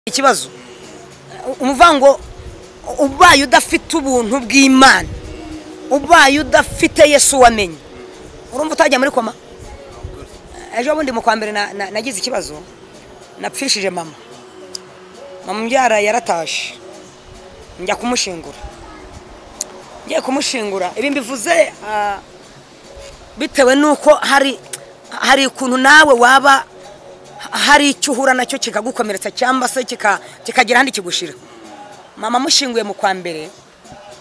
ikibazo umuvango ubaye udafite ubuntu bw'imana ubaye udafite yesu wamenye urumva utajya muri koma ejo bundi mu kwa mbere na- na- nagize ikibazo napfishije mama mama umbyara yaratashe njya kumushingura ngiye kumushingura ibi mbivuze ah, bitewe n'uko hari hari ukuntu nawe waba hari icyo uhura nacyo kikagukomeretsa cyangwa se kika- kikagira ahandi kigushira mama amushinguye mu kwa mbere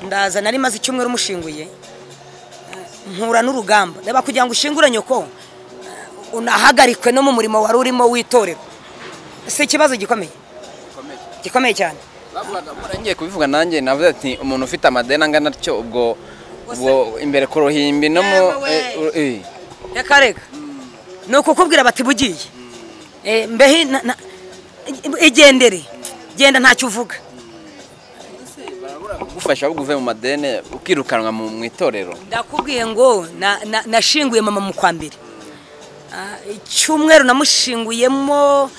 ndaza nari maze icyumweru mushinguye mpura n'urugamba reba kugira ngo ushingure nyoko eh, unahagarikwe no mu murimo wari urimo w'itorero si ikibazo gikomeye gikomeye cyane bavugaga ubwo ngiye kubivuga nanjye navuze ati umuntu ufite amadeni angana atyo ubwo ubwo imbere ku ruhimbi no mu Yewe we. reka reka ni ukukubwira bati bugiye Eh, mbehe na- na- igendere genda ntacyo uvuga gufasha ahubwo uve mu madeni ukirukanwa mu mu itorero ndakubwiye ngo na- na- nashinguye mama mu kwa mbere Ah, icyumweru namushinguyemo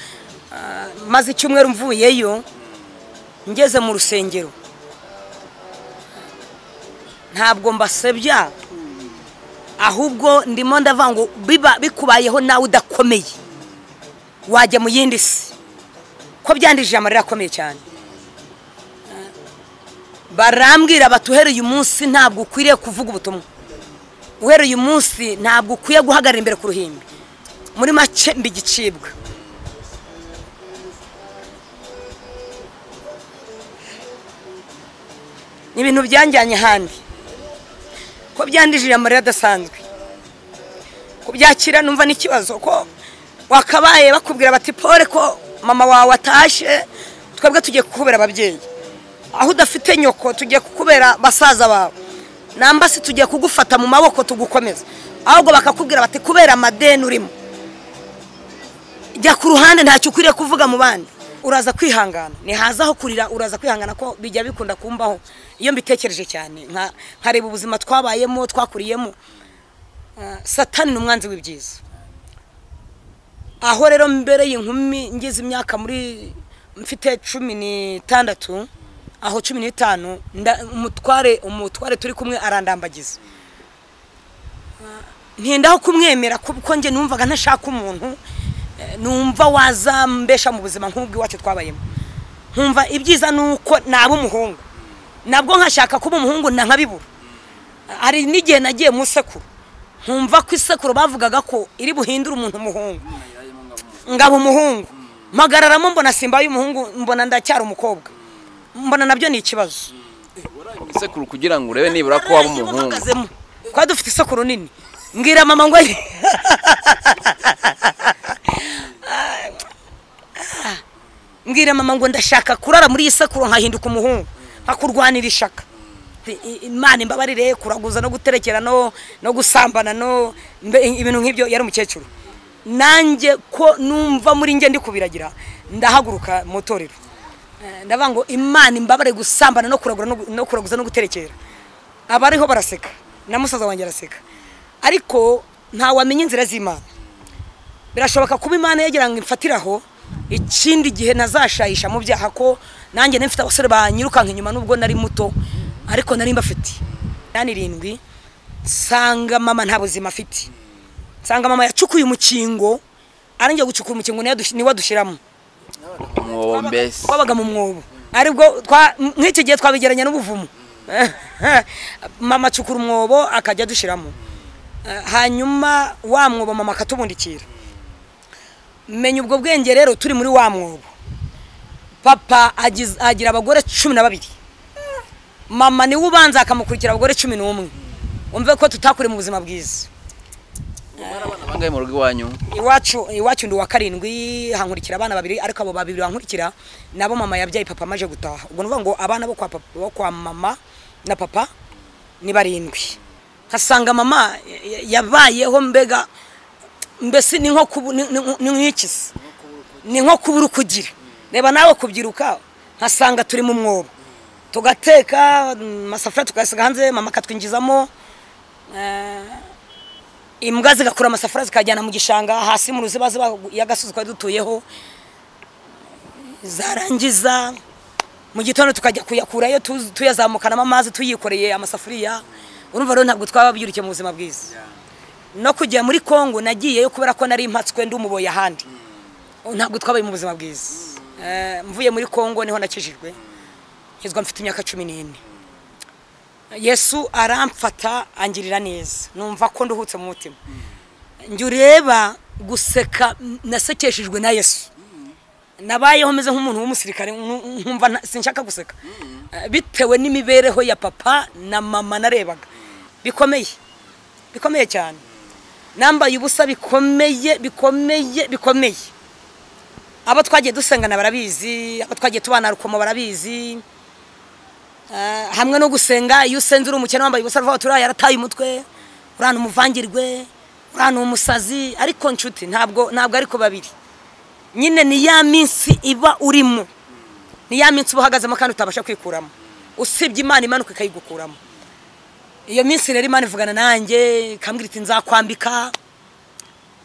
ah, maze icyumweru mvuyeyo ngeze mu rusengero ntabwo mbasebya ahubwo ndimo ndavuga ngo biba bikubayeho nawe udakomeye wajya mu yindi si ko byandije amarira akomeye cyane barambwira bati uhereye umunsi ntabwo ukwiriye kuvuga ubutumwa uhereye umunsi ntabwo ukwiye guhagarara imbere ku ruhimbi muri make mbigicibwa ni ibintu byanjyanye ahandi ko byandijije amarira adasanzwe kubyakira numva n'ikibazo ko wakabaye bakubwira bati pole ko mama wawe atashye twebwe tugiye kukubera ababyeyi aho udafite nyoko tugiye kukubera basaza bawe namba se tugiye kugufata mu maboko tugukomeza ahubwo bakakubwira bati kubera amadeni urimo jya ku ruhande ntacyo ukwiriye kuvuga mu bandi uraza kwihangana ntihaza aho kurira uraza kwihangana ko bijya bikunda kumbaho iyo mbitekereje cyane nka- nkareba ubuzima twabayemo twakuriyemo Ah, satani ni umwanzi w'ibyiza aho rero mbere y'inkumi ngize imyaka muri mfite cumi n'itandatu aho cumi n'itanu nda- umutware umutware turi kumwe arandambagiza ntindaho kumwemera kuko njye numvaga ntashaka umuntu eh, numva wazambesha mu buzima nk'ubwo iwacu twabayemo nkumva ibyiza ni uko naba umuhungu nabwo nkashaka kuba umuhungu na nkabibura hari n'igihe nagiye mu isekuru nkumva ko isekuru bavugaga ko iri buhindure umuntu umuhungu ngaba umuhungu mpagararamo mbona simba y'umuhungu mbona ndacyari umukobwa mbona nabyo ni ikibazo isekuru kugira ngo urebe nibura ko waba umuhungu uhagazemo twari dufite isekuru nini mbwira mama ngo ayi- mbwira mama ngo ndashaka kurara muri iyi sekuru nkahinduka umuhungu nkakurwanira ishaka I- i- imana imbabarire kuraguza no guterekera no no gusambana no mbe- ibintu nk'ibyo yari umukecuru nanjye ko numva muri njye ndi kubiragira ndahaguruka mu itorero Eh, ndavuga ngo imana imbabare gusambana no kuragura no gu- no kuraguza no guterekera abariho baraseka na musaza wanjye araseka ariko ntawamenya inzira z'imana birashoboka kuba imana yagira ngo imfatiraho ikindi gihe nazashayisha mu byaha ko nanjye nari mfite abasore banyirukanka inyuma nubwo nari muto ariko nari mbafite inani irindwi nsanga mama nta buzima afite nsanga mama yacukuye umukingo arangiye gucukura umukingo niwe adus- niwe adushyiramo umwobo mbese twabaga mu mwobo aribwo twa- nk'icyo gihe twabigeranya n'ubuvumo mama acukura umwobo akajya adushyiramo Eh, hanyuma wa mwobo mama akatubundikira menya ubwo bwenge rero turi muri wa mwobo papa agiz- agira abagore cumi na babiri mama niwe ubanza akamukurikira abagore cumi n'umwe wumve ko tutakure mu buzima bwiza abangaye mu rugo iwanyu iwacu iwacu ndi uwa karindwi hankurikira abana babiri ariko abo babiri bankurikira nabo mama yabyaye papa amaje gutaha ubwo nuvuga ngo abana bo kwa, papa, bo kwa mama na papa ni barindwi nkasanga mama ya- ya- yabayeho mbega mbese ni nko kubu- ni- ni- ni nk'ikisi ni nko kubura uko ugira reba nawe kubyiruka nkasanga turi mu mwobo tugateka mm, amasafuriya tukayasiga hanze mama akatwinjizamo imbwa zigakura amasafuriya zikajyana mu gishanga hasi mu ruziba ziba y'agasozi twari dutuyeho zarangiza mu gitondo tukajya kuyakurayo tu- tuyazamukanamo amazi tuyikoreye amasafuriya urumva rero ntabwo twaba byurukiye mu buzima bwiza no kujya muri kongo nagiyeyo kubera ko nari mpatswe ndi umuboyi ahandi ntabwo twabaye mu buzima bwiza Eh, mvuye muri kongo niho nakijijwe ngezwa mfite imyaka cumi n'ine yesu aramfata angirira neza numva ko nduhutse mu mutima njye ureba guseka m- nasekeshejwe na yesu nabayeho meze nk'umuntu w'umusirikare nku- nkumva nta- sinshaka guseka Eh, bitewe n'imibereho ya papa na mama narebaga bikomeye bikomeye cyane nambaye ubusa bikomeye bikomeye bikomeye abo twagiye dusengana barabizi abo twagiye tubana rukomo barabizi Eh, hamwe no gusenga iyo usenze uri umukene wambaye ubusa vuba turiya yarataye umutwe urana umuvangirwe urana umusazi ariko nshuti ntabwo ntabwo ariko babiri nyine ni ya minsi iba urimo ni ya minsi uba uhagazemo kandi utabasha kwikuramo usibye imana imanuka ikayigukuramo iyo minsi rero imana ivugana nanjye ikambwira iti nzakwambika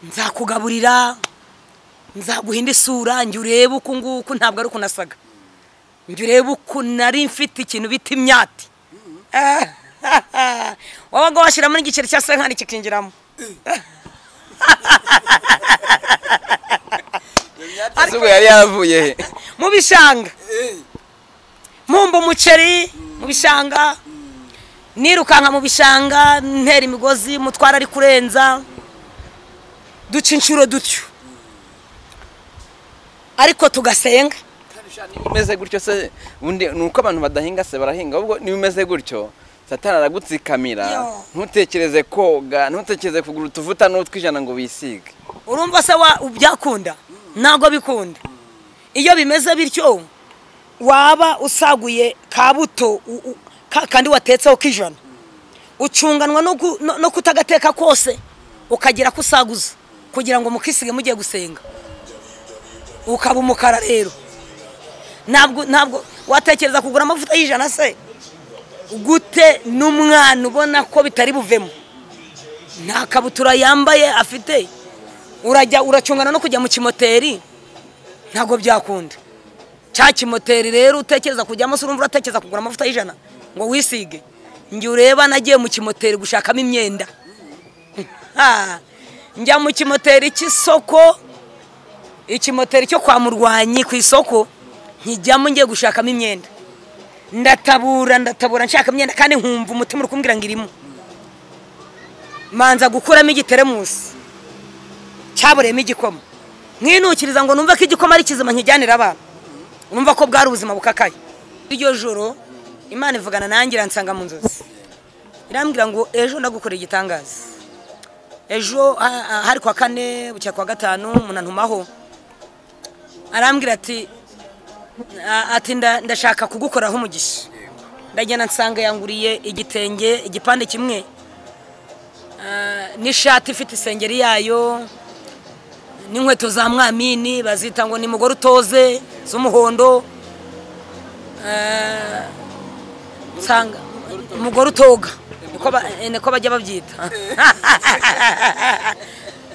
nzakugaburira nzaguhinda isura njye urebe uku nguku ntabwo ari uko nasaga njye urebe uko nari mfite ikintu bita imyati wabaga washyiramo n'igiceri cya senkani kikinjiramo izuba yari yavuye he mu bishanga mpumba umuceri mu bishanga nirukanka mu bishanga ntera imigozi mutwara ari kurenza duca inshuro dutyo ariko tugasenga niba umeze gutyo se ubundi ni uko abantu badahinga se barahinga ahubwo niba umeze gutyo satani aragutsikamira Yo. ntutekereze koga ntutekereze kugura utuvuta n'utwijana ngo wisige urumva se wa byakunda ntabwo bikunda iyo bimeze bityo waba usaguye ka buto u- u- ka kandi watetseho k'ijana ucunganwa no gu- no- no kutagateka kose ukagira ko usaguza kugira ngo mukisige mugiye gusenga ukaba umukara rero ntabwo ntabwo watekereza kugura amavuta y'ijana se gute n'umwana ubona ko bitari buvemo nta kabutura yambaye afite urajya uracungana no kujya mu kimoteri ntabwo byakunda cya kimoteri rero utekereza kujyamo se urumva uratekereza kugura amavuta y'ijana ngo wisige njye ureba nagiye mu kimoteri gushakamo imyenda Ha! njya mu kimoteri cy'isoko ikimoteri cyo kwa murwanyi ku isoko nkijyamo ngiye gushakamo imyenda ndatabura ndatabura nshaka imyenda kandi nkumva umutima uri kumbwira ngo irimo manza gukuramo igiteremusi cyabureyemo igikoma mwinukiriza ngo numve ko igikoma ari kizima nkijyanira abana numva ko bwari ubuzima bukakaye iryo joro imana ivugana nanjye iransanga mu nzozi irambwira ngo ejo ndagukorera igitangaza ejo ha- ha- hari kwa kane bucya kwa gatanu munantumaho arambwira ati a- ati nda- ndashaka kugukoraho umugisha ndagenda nsanga yanguriye igitenge igipande kimwe ah, n'ishati ifite isengeri yayo n'inkweto za mwamini bazita ngo ni mugore utoze z'umuhondo Eh, nsanga umugore utoga niko ba- eh, niko bajya babyita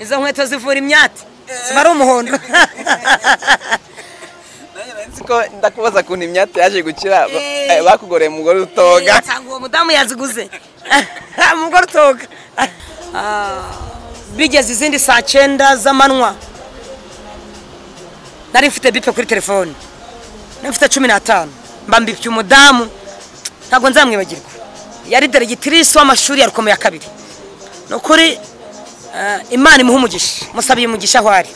izo nkweto zivura imyati ziba ari umuhondo ko ndakubaza ukuntu imyate yaje gukira ba- Eh. eh, bakugoreye umugore utoga nsanga uwo mudamu yaziguze umugore utoga Ah, bigeze izindi saa cyenda z'amanywa nari mfite bipe kuri telefone nari mfite cumi n'atanu mba mbipye umudamu ntabwo nzamwibagirwa yari deregitirisi w'amashuri ya rukomo ya kabiri ni ukuri eh, imana imuha umugisha musabiye umugisha aho ari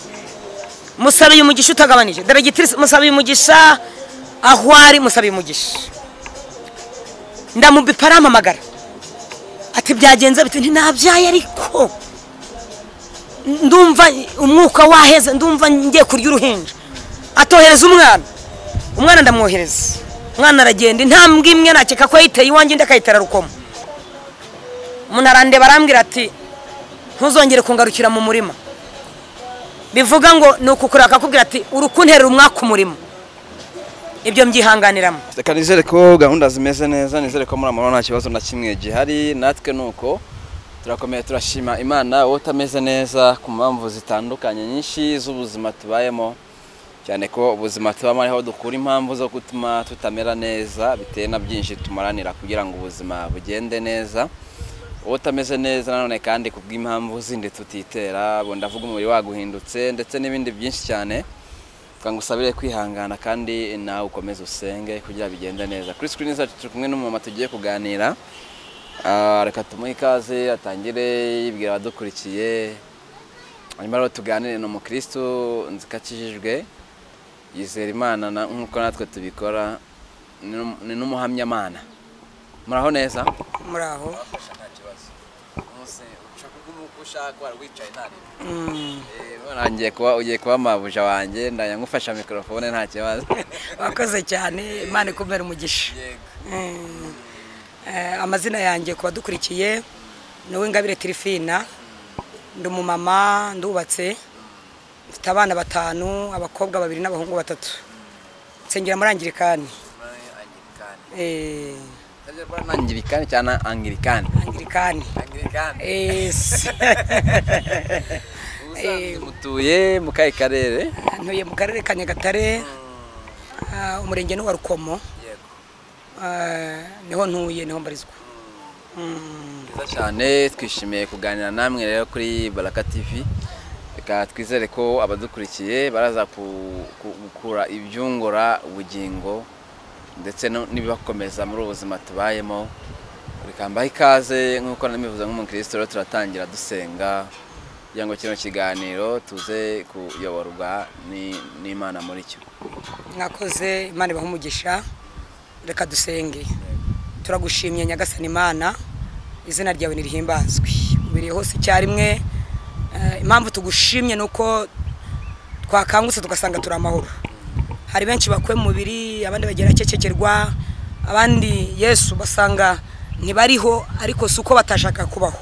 musabiye umugisha utagabanije deregitirisi musabiye umugisha aho ari musabiye umugisha ndamubipa arampamagara ati byagenze biti ntinabyaye ariko ndumva umwuka waheze ndumva ngiye kurya uruhinja atohereza umwana umwana ndamwohereza umwana aragenda intambwe imwe nakeka ko yayiteye iwanjye undi akayitera rukomo umuntu arandeba arambwira ati ntuzongere kungarukira mu murima bivuga ngo ni ukukureba akakubwira ati uri kunterera umwaka umurimo ibyo mbyihanganiramo reka nizere ko gahunda zimeze neza nizere ko muri amahoro nta kibazo na kimwe gihari natwe ni uko turakomeye turashima imana wowe utameze neza ku mpamvu zitandukanye nyinshi z'ubuzima tubayemo cyane ko ubuzima tubamo ariho dukura impamvu zo gutuma tutamera neza bitewe na byinshi tumaranira kugira ngo ubuzima bugende neza uba utameze neza nanone kandi ku bw'impamvu zindi tutitera ubu ndavuga umubiri waguhindutse ndetse n'ibindi byinshi cyane twangusabire kwihangana kandi nawe ukomeze usenge kugira bigende neza kuri sikirini zacu turi kumwe n'umumama tugiye kuganira Ah, reka tumuhe ikaze atangire yibwira abadukurikiye hanyuma rero tuganire ni umukristo nzikakijijwe yizera imana na- nk'uko natwe tubikora ni n'um- ni n'umuhamyamana muraho neza muraho wafasha nta kibazo umunsi ushaka kuba uko ushaka wari wicaye nta rinda Eh, none ngiye kuba ugiye kuba mabuja wanjye ndajya ngufasha mikorofone nta kibazo wakoze cyane imana ikumere umugisha yego Mm. Eh, amazina yanjye ku badukurikiye ni uwingabire tirifina ndi umumama ndubatse mfite abana batanu abakobwa babiri n'abahungu batatu nsengera muri angirikani angirikani Eh, angirikani cyangwa angirikani angirikani angirikani Yes. ubusanzwe mutuye mu kahe karere ntuye mu karere ka nyagatare ah, umurenge ni uwa rukomo yego Ah, niho ntuye niho mbarizwa Mm. byiza cyane twishimiye kuganira namwe rero kuri baraka tv reka twizere ko abadukurikiye baraza ku- ku- gukura ibyungura ubugingo ndetse no- n'ibibakomeza muri ubu buzima tubayemo reka mbahe ikaze nk'uko namivuze nk'umukristo rero turatangira dusenga kugira ngo kino kiganiro tuze kuyoborwa ni- n'imana muri cyo mwakoze imana ibaha umugisha reka dusenge turagushimye nyagasani imana izina ryawe nirihimbazwe ubiriye hose icyarimwe Eh, impamvu tugushimye ni uko twakangutse tugasanga turi amahoro hari benshi bakuwe mu mubiri abandi bagerakekerwa abandi yesu basanga ntibariho ariko si uko batashaka kubaho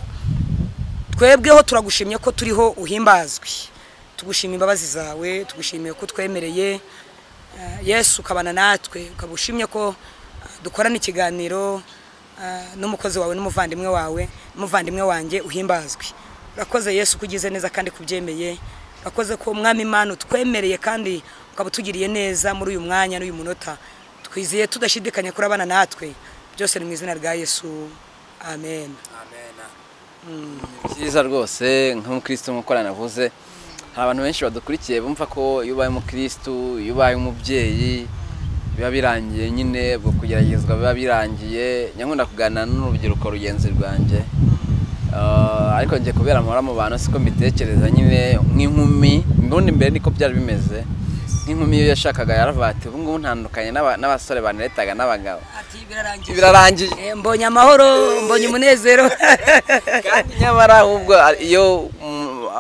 twebweho turagushimye ko turiho uhimbazwe tugushima imbabazi zawe tugushimiye ko twemereye eh, yesu ukabana natwe ukaba ushimye ko eh, dukorana ikiganiro eh, n'umukozi wawe n'umuvandimwe wawe n'umuvandimwe wanjye uhimbazwe urakoze yesu ko ugize neza kandi kubyemeye urakoze ko umwami imana utwemereye kandi ukaba utugiriye neza muri uyu mwanya n'uyu munota twizeye tudashidikanya kuri abana natwe byose ni mu izina rya yesu amen Ni byiza rwose nk'umukristo nk'uko navuze hari abantu benshi badukurikiye bumva ko iyo ubaye umukristo iyo ubaye umubyeyi biba birangiye nyine ubwo kugeragezwa biba birangiye nyakunda kuganira n'urubyiruko rugenzi rwanjye Ah, ariko njye kubera mpora mu bantu siko mbitekereza nyine nk'inkumi mbundi mbere niko byari bimeze nk'inkumi iyo yashakaga yaravuga ati ubu ngubu ntandukanye n'aba- n'abasore baneletaga n'abagabo ati birarangiye birarangiye Eh, mbonye amahoro mbonye umunezero kandi nyamara ahubwo iyo mu-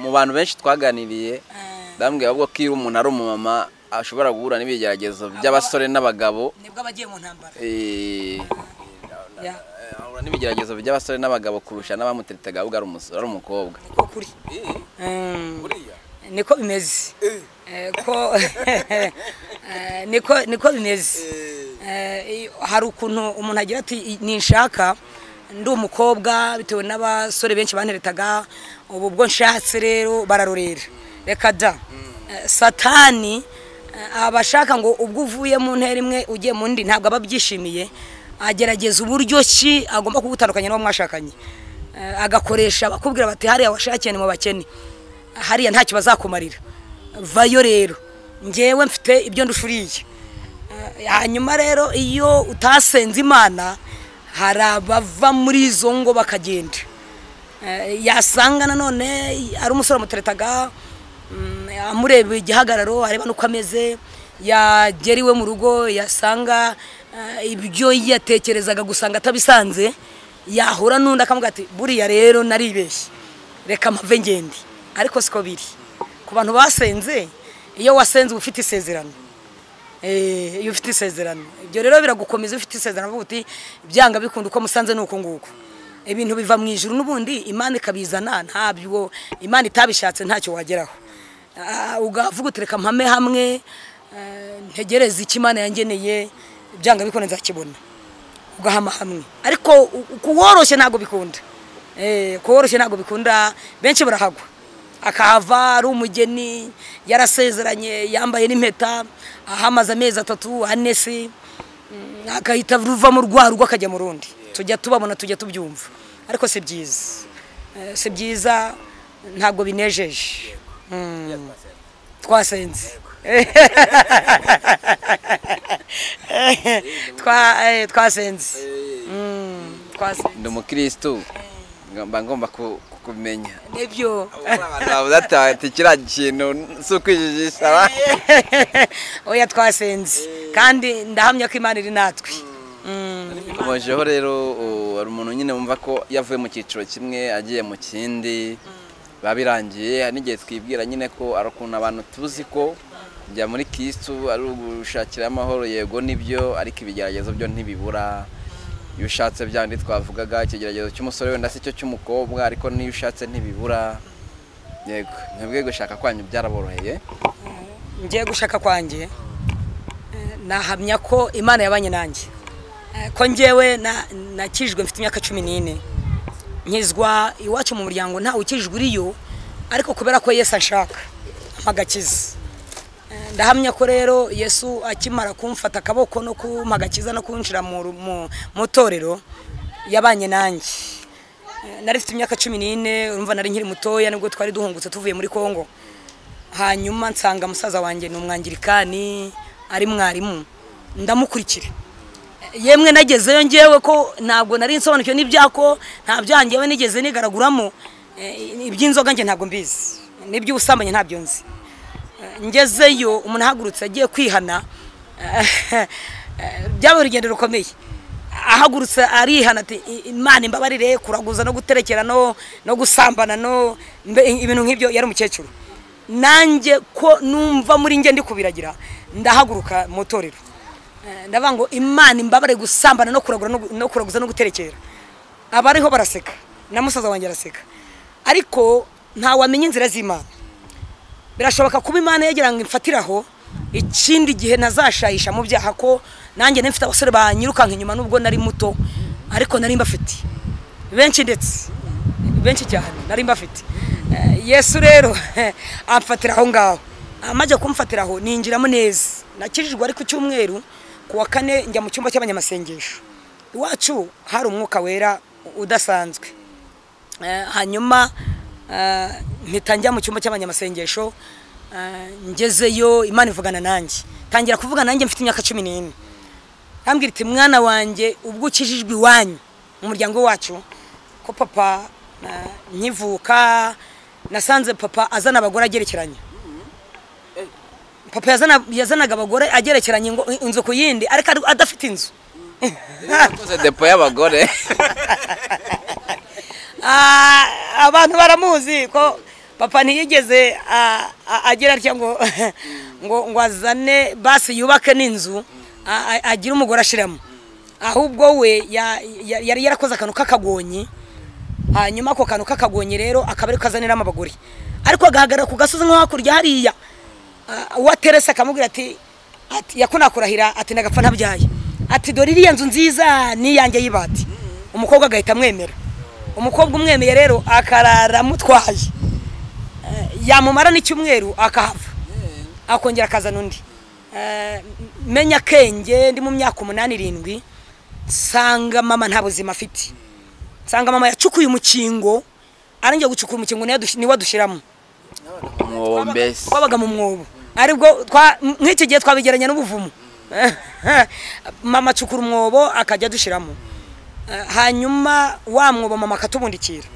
mu bantu benshi twaganiriye ndambwira ahubwo ko iyo umuntu ari umumama ashobora guhura n'ibigeragezo by'abasore n'abagabo nibwo abagiye mu ntambara eh, Ya, ahura n'ibigeragezo by'abasore n'abagabo kurusha n'abamuteretaga ahubwo ari umusore ari umukobwa niko kuri Mm, niko bimeze Eh, ko Eh, niko niko bimeze Eh, iyo- hari ukuntu umuntu agira ati "I- ninshaka ndi umukobwa bitewe n'abasore benshi banteretaga ubu bwo nshatse rero bararorera reka da Eh, satani eh, abashaka ngo ubwo uvuye mu ntera imwe ugiye mu ndi ntabwo aba abyishimiye agerageza uburyo ki agomba kugutandukanya n'uwo mwashakanye Eh, agakoresha bakubwira bati hariya washakiye ni mu bakene hariya ntacyo bazakumarira vayo rero ngewe mfite ibyo ndushuriye Eh, hanyuma rero iyo utasenze imana hari abava muri izo ngo bakagenda Eh, yasanga nanone ari umusore wamuteretaga mm, amureba igihagararo areba n'uko ameze yagera iwe mu rugo yasanga eh, ibyo yatekerezaga gusanga atabisanze yahura n'undi akamubwira ati buriya rero naribeshye reka mpave ngende ariko siko biri ku bantu basenze iyo wasenze uba ufite isezerano Eh, iyo ufite isezerano ibyo rero biragukomeza iyo ufite isezerano avuga uti byanga bikunda uko musanze ni uku nguku ibintu biva mu ijuru n'ubundi imana ikabizana ntabyo imana itabishatse ntacyo wageraho Ah, ugavuga uti reka mpame hamwe eh, ntegereze icyo imana yangeneye byanga bikunda nzakibona ugahama hamwe ariko u- kuworoshye ntabwo bikunda Eh, kuworoshye ntabwo bikunda benshi barahagwa akahava ari umugeni yarasezeranye yambaye n'impeta ahamaze amezi atatu ane se mm, agahita ruvamo rwa rugo akajya mu rundi tujya tubabona tujya tubyumva ariko si byiza Eh, si byiza ntabwo binejeje Mm, twasenze Twa- eh, twasenze Mm, twasenze ndi umukirisitu mba ngomba ku- kumenya nibyo bavuze ati ati kiriya kintu si ukwijijisha oya twasenze kandi ndahamya ko imana iri natwe Mm. bikomejeho rero u- hari umuntu nyine wumva ko yavuye mu cyiciro kimwe agiye mu kindi biba birangiye hari n'igihe twibwira nyine ko ari ukuntu abantu tuzi ko kujya muri kisitu ari ugushakira amahoro yego nibyo ariko ibigeragezo byo ntibibura iyo ushatse bya bindi twavugaga ikigeragezo cy'umusore wenda si cyo cy'umukobwa ariko n'iyo ushatse ntibibura yego mwebwe gushaka kwanyu byaraboroheye ngiye gushaka kwanjye eh, nahamya ko imana yabanye nanjye Eh, ko ngewe na- nakijijwe mfite imyaka cumi n'ine nkizwa iwacu mu muryango ntawe ukijijwe uriyo ariko kubera ko yesu anshaka amagakiza ndahamya ko rero yesu akimara kumfata akaboko no kumpa agakiza no kunjira mu ru- mu- mu itorero yabanye nanjye Eh, nari mfite imyaka cumi n'ine urumva nari nkiri mutoya nibwo twari duhungutse tuvuye muri kongo hanyuma nsanga musaza wanjye ni umwangirikani ari mwarimu ndamukurikira yemwe nagezeyo ngewe ko ntabwo nari nsobanukiwe n'ibyako nta byaha ngewe nigeze nigaraguramo Eh, iby'inzoga nge ntabwo mbizi n'iby'ubusambanyi ntabyo nzi Eh, ngezeyo umuntu ahagurutse agiye kwihana eh, byabaye urugendo rukomeye ahagurutse arihana ati "I- imana imbabarire kuraguza no guterekera no no gusambana no mbe ibintu nk'ibyo yari umukecuru nanjye ko numva muri njye ndi kubiragira ndahaguruka mu itorero Eh, ndavuga ngo imana imbabare gusambana no kuragura no gu- no kuraguza no guterekera abariho baraseka na musaza wanjye araseka ariko ntawamenya inzira z'imana birashoboka kuba imana yagira ngo imfatiraho ikindi gihe ntazashayisha mu byaha ko nanjye nari mfite abasore banyirukanka inyuma nubwo nari muto ariko nari mbafite benshi ndetse benshi cyane nari mbafite Eh, yesu rero amfatira aho ngaho amaze kumfatira aho ninjiramo neza nakijijwe ariko icyumweru ku wa kane njya mu cyumba cy'abanyamasengesho iwacu hari umwuka wera udasanzwe Eh, hanyuma eh, mpita njya mu cyumba cy'abanyamasengesho eh, ngezeyo imana ivugana nanjye tangira kuvuga nanjye mfite imyaka cumi n'ine ambwira iti mwana wanjye ubwo ukijijwe iwanyu mu muryango wacu ko papa eh, nkivuka nasanze papa azana abagore agerekeranye papa yazana- yazanaga abagore agerekeranye ngo inzu ku yindi ariko ari- adafite inzu yakoze depo y'abagore Ah, abantu baramuzi ko papa ntiyigeze ah, ah, agira atya ngo ngo ngo azane basi yubake n'inzu ah, ah, agire umugore ashiramo ahubwo we ya- ya- yari yarakoze akantu k'akagonyi hanyuma ako kantu k'akagonyi rero akaba ari kazaniramo abagore ariko agahagarara ku gasozi nko hakurya hariya Ah, uwo aterese akamubwira ati ati yakunakurahira ati nagapfa ntabyaye ati dore iriya nzu nziza niyanjye y'ibati umukobwa agahita amwemera umukobwa umwemeye rero akarara amutwaye Eh, yamumara n'icyumweru akahava akongera akazana undi Eh, menya akenge ndi mu myaka umunani irindwi nsanga mama nta buzima afite nsanga mama yacukuye umukingo arangiye gucukura umukingo niwe adus- niwe adushyiramo mwombesi twabaga mu mwobo aribwo twa- nk'iki gihe twabigeranya n'ubuvumo mama acukura umwobo akajya adushyiramo Eh, hanyuma wa mwobo mama akatubundikira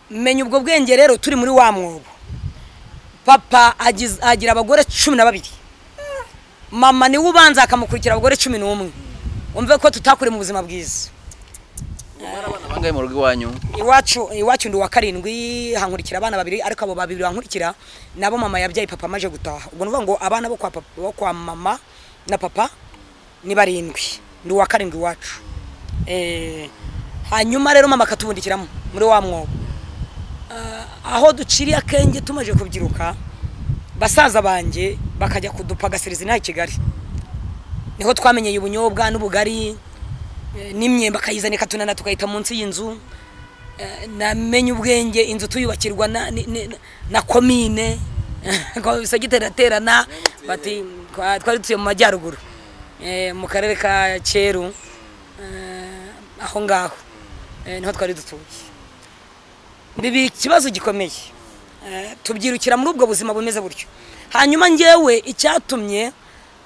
menya ubwo bwenge rero turi muri wa mwobo papa agiz- agira abagore cumi na babiri mama niwe ubanza akamukurikira abagore cumi n'umwe wumve ko tutakure mu buzima bwiza bangahe mu rugo iwanyu iwacu iwacu ndi uwa karindwi hankurikira abana babiri ariko abo babiri bankurikira nabo mama yabyaye papa amaje gutaha ubwo nuvuga ngo abana bo kwa, papa, bo kwa mama na papa ni barindwi ndi uwa karindwi iwacu eh, hanyuma rero mama akatubundikiramo muri wa mwobo Ah, aho duciriye akenge tumaje kubyiruka basaza banjye bakajya kudupagasiriza inaha i kigali niho twamenyeye ubunyobwa n'ubugari eh, n'imyembe akayizana ikatunana tugahita munsi y'inzu eh, namenye ubwenge inzu tuyubakirwa na ni- ni- na komine bisagitera aterana bati twa- twari dutuye mu majyaruguru eh, mu karere ka Cyeru eh, aho ngaho eh, niho twari dutuye bibi ikibazo gikomeye Eh, tubyirukira muri ubwo buzima bumeze gutyo hanyuma ngewe icyatumye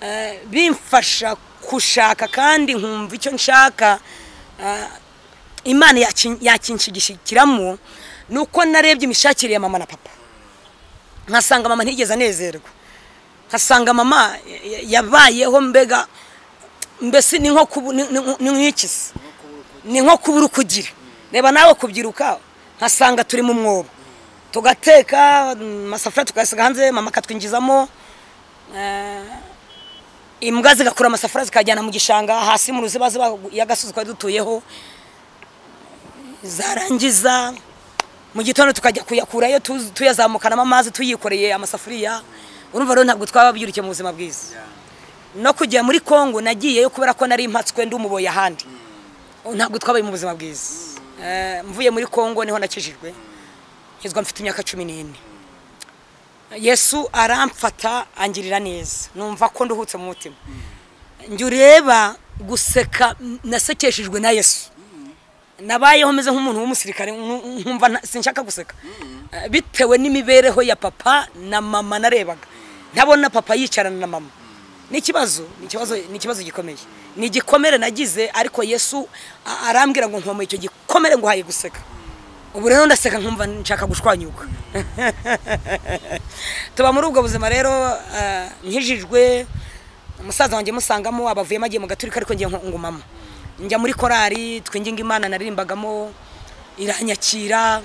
eh, bimfasha gushaka kandi nkumva icyo nshaka eh, imana yakin- yakinshigishikiramo ni uko narebye imishakire ya mama na papa nkasanga mama ntigeze anezerwa nkasanga mama ya- ya- yabayeho mbega mbese ni nko kubu- ni- ni- ni nk'ikisi ni nko kubura uko ugira reba nawe kubyiruka nkasanga turi mu mwobo tugateka amasafuriya tukayasiga hanze mama akatwinjizamo eh, imbwa zigakura amasafuriya zikajyana mu gishanga hasi mu ruzibaziba y'agasozi twari dutuyeho zarangiza mu gitondo tukajya kuyakurayo tu- tuyazamukanamo amazi tuyikoreye amasafuriya urumva rero ntabwo twaba byurukiye mu buzima bwiza no kujya muri kongo nagiyeyo kubera ko nari impatswe ndi umuboyi ahandi ntabwo twabaye mu buzima bwiza Eh, mvuye muri kongo niho nakijijwe nkizwa mfite imyaka cumi n'ine yesu aramfata angirira neza numva ko nduhutse mu mutima njye ureba guseka nasekeshejwe na yesu nabayeho meze nk'umuntu w'umusirikare nku- nkumva nta- sinshaka guseka Eh, bitewe n'imibereho ya papa na mama narebaga ntabona papa yicarana na mama ni ikibazo ni ikibazo ni ikibazo gikomeye ni igikomere nagize ariko yesu a- arambwira ngo nkomoye icyo gikomere ngo haye guseka ubu rero ndaseka nkumva nshaka gushwanyuka tuba muri ubwo buzima rero eh, nkijijwe umusaza wanjye musangamo abavuyemo agiye mu gaturika ariko ngiye ngo mama njya muri korari twinginga imana naririmbagamo iranyakira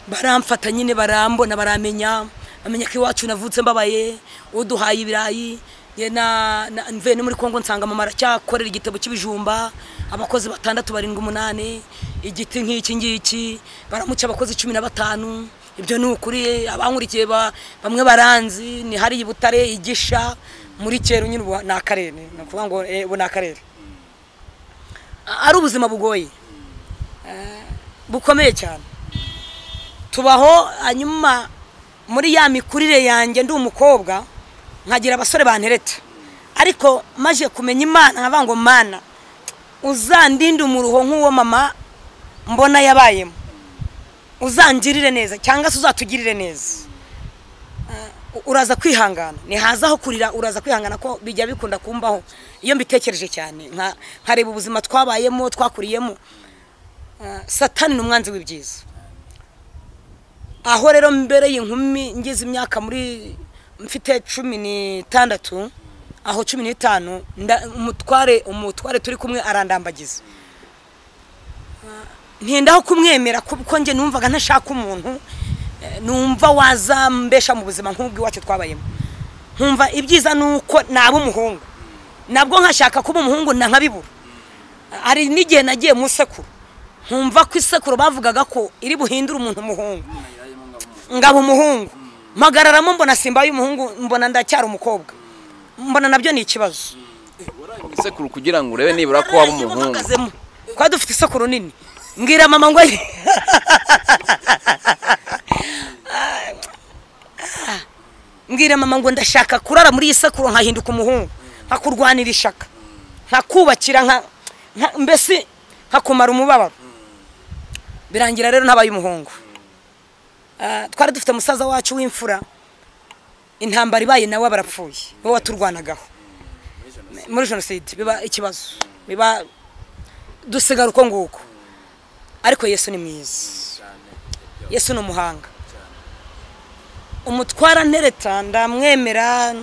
baramfata nyine barambona baramenya bamenya ko iwacu navutse mbabaye uduhaye ibirayi njye na- na- mvuye no muri kongo nsanga mama aracyakorera igitebo cy'ibijumba abakozi batandatu barindwi umunani igiti nk'iki ngiki baramuca abakozi cumi na batanu ibyo ni ukuri abankurikiye ba- bamwe baranzi ni hari i butare igisha muri kera nyine ubu ni akarere ni ukuvuga ngo eh, ubu ni akarere A- ari ubuzima bugoye eh, bukomeye cyane tubaho hanyuma muri ya mikurire yanjye ndi umukobwa nkagira abasore bantereta ariko maje kumenya imana nkavuga ngo mana uzandinde umuruho nk'uwo mama mbona yabayemo uzangirire neza cyangwa se uzatugirire neza Eh, uraza kwihangana nihazaho kurira uraza kwihangana ko bijya bikunda kumbaho iyo mbitekereje cyane nka- nkareba ubuzima twabayemo twakuriyemo Eh, satani ni umwanzi w'ibyiza aho rero mbereye inkumi ngize imyaka muri mfite cumi n'itandatu aho cumi n'itanu nda- umutware umutware turi kumwe arandambagiza ntindaho kumwemera kuko njye numvaga ntashaka umuntu eh, numva wazambesha mu buzima nk'ubwo iwacu twabayemo nkumva ibyiza ni uko naba umuhungu nabwo nkashaka kuba umuhungu na nkabibura hari n'igihe nagiye mu isekuru nkumva ko isekuru bavugaga ko iri buhindure umuntu umuhungu ngaba umuhungu mpagararamo mbona simbaye umuhungu mbona ndacyari umukobwa mbona nabyo ni ikibazo isekuru kugira ngo urebe nibura ko waba umuhungu mpagazemo twari dufite isekuru nini mbwira mama ngo ayi- mbwira mama ngo ndashaka kurara muri iyi sekuru nkahinduka umuhungu nkakurwanira ishaka nkakubakira nka nka- mbese nkakumara umubabaro birangira rero ntabaye umuhungu Ah, twari dufite umusaza wacu w'imfura intambara ibaye nawe barapfuye wowe waturwanagaho muri jenoside biba ikibazo biba dusigara uko nguko ariko yesu ni mwiza yesu ni umuhanga umutwara ntereta ndamwemera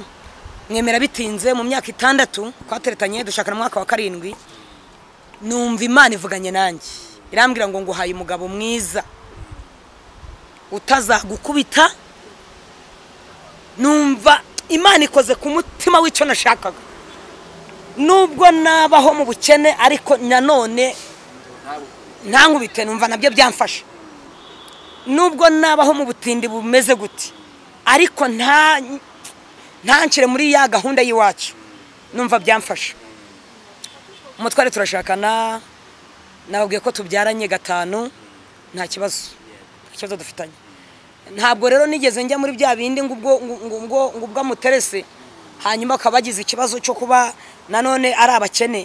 mwemera bitinze mu myaka itandatu twateretanye dushakana mu mwaka wa karindwi numva imana ivuganye nanjye irambwira ngo nguhaye umugabo mwiza utazagukubita numva imana ikoze ku mutima w'icyo nashakaga nubwo nabaho mu bukene ariko nanone ntankubite numva nabyo byamfasha nubwo nabaho mu butindi bumeze gute ariko nta ntancire muri ya gahunda y'iwacu numva byamfasha umutware turashakana nababwiye ko tubyaranye gatanu nta kibazo nta kibazo dufitanye ntabwo rero nigeze njya muri bya bindi ngo ubwo ngo ubwo ngo ubwo amuterese hanyuma akaba agize ikibazo cyo kuba nanone ari abakene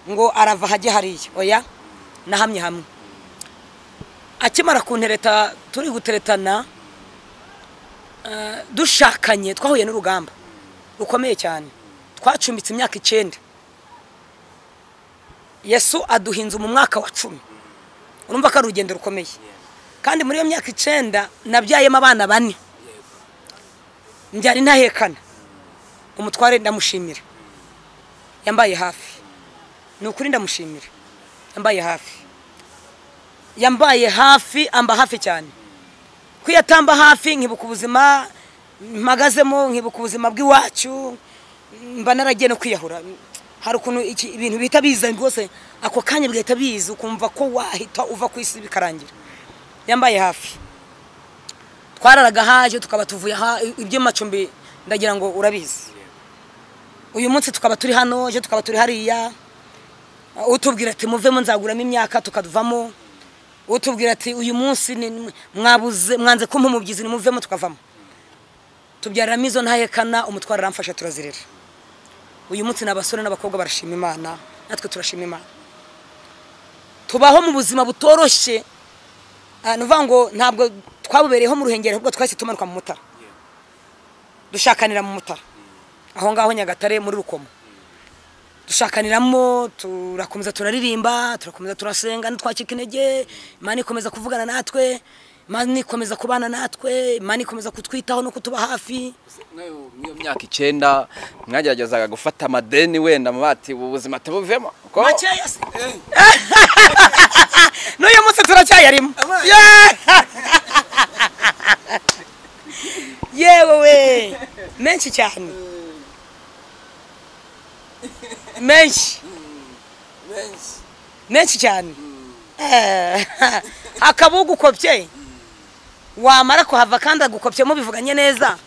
ngo arava hajye hariya oya nahamye hamwe akimara kuntereta turi guteretana eh, dushakanye twahuye n'urugamba rukomeye cyane twacumbitse imyaka icyenda yesu aduhinze mu mwaka wa cumi urumva ko ari urugendo rukomeye kandi muri iyo myaka icyenda nabyayemo abana bane mbyara intahekana umutware ndamushimira yambaye hafi ni ukuri ndamushimira yambaye hafi yambaye hafi amba hafi cyane ko iyo atamba hafi nkibuka ubuzima mpagazemo nkibuka ubuzima bw'iwacu mba naragiye no kwiyahura hari ukuntu iki- ibintu bihita biza rwose ako kanya bigahita biza ukumva ko wahita uva ku isi bikarangira yambaye hafi twararaga haje tukaba tuvuye aha iby'amacumbi ndagira ngo urabizi uyu munsi tukaba turi hano ejo tukaba turi hariya utubwira ati muvemo nzaguramo imyaka tukavamo utubwira ati uyu munsi ni- mwabuze mwanze kumpa umubyizi nimuvemo tukavamo tubyaramo izo ntahekana umutwaro aramfasha turazirera uyu munsi ni abasore n'abakobwa barashima imana natwe turashima imana tubaho mu buzima butoroshye Ah, ni ukuvuga ngo ntabwo twabubereyeho mu ruhengeri ahubwo twahise tumanuka mu mutara dushakanira mu mutara aho ngaho nyagatare muri rukomo dushakaniramo turakomeza turaririmba turakomeza turasenga ntitwacika intege imana ikomeza kuvugana natwe imana ikomeza kubana natwe imana ikomeza kutwitaho no kutuba hafi Muri iyo myaka icyenda mwageragezaga gufata amadeni wenda mu bati ubu buzima tubuvemo ko makeya se n'uyu munsi turacyayarimo yewe we menshi cyane menshi menshi cyane Eh, hakaba ugukopye wamara kuhava kandi agukopyemo bivuganye neza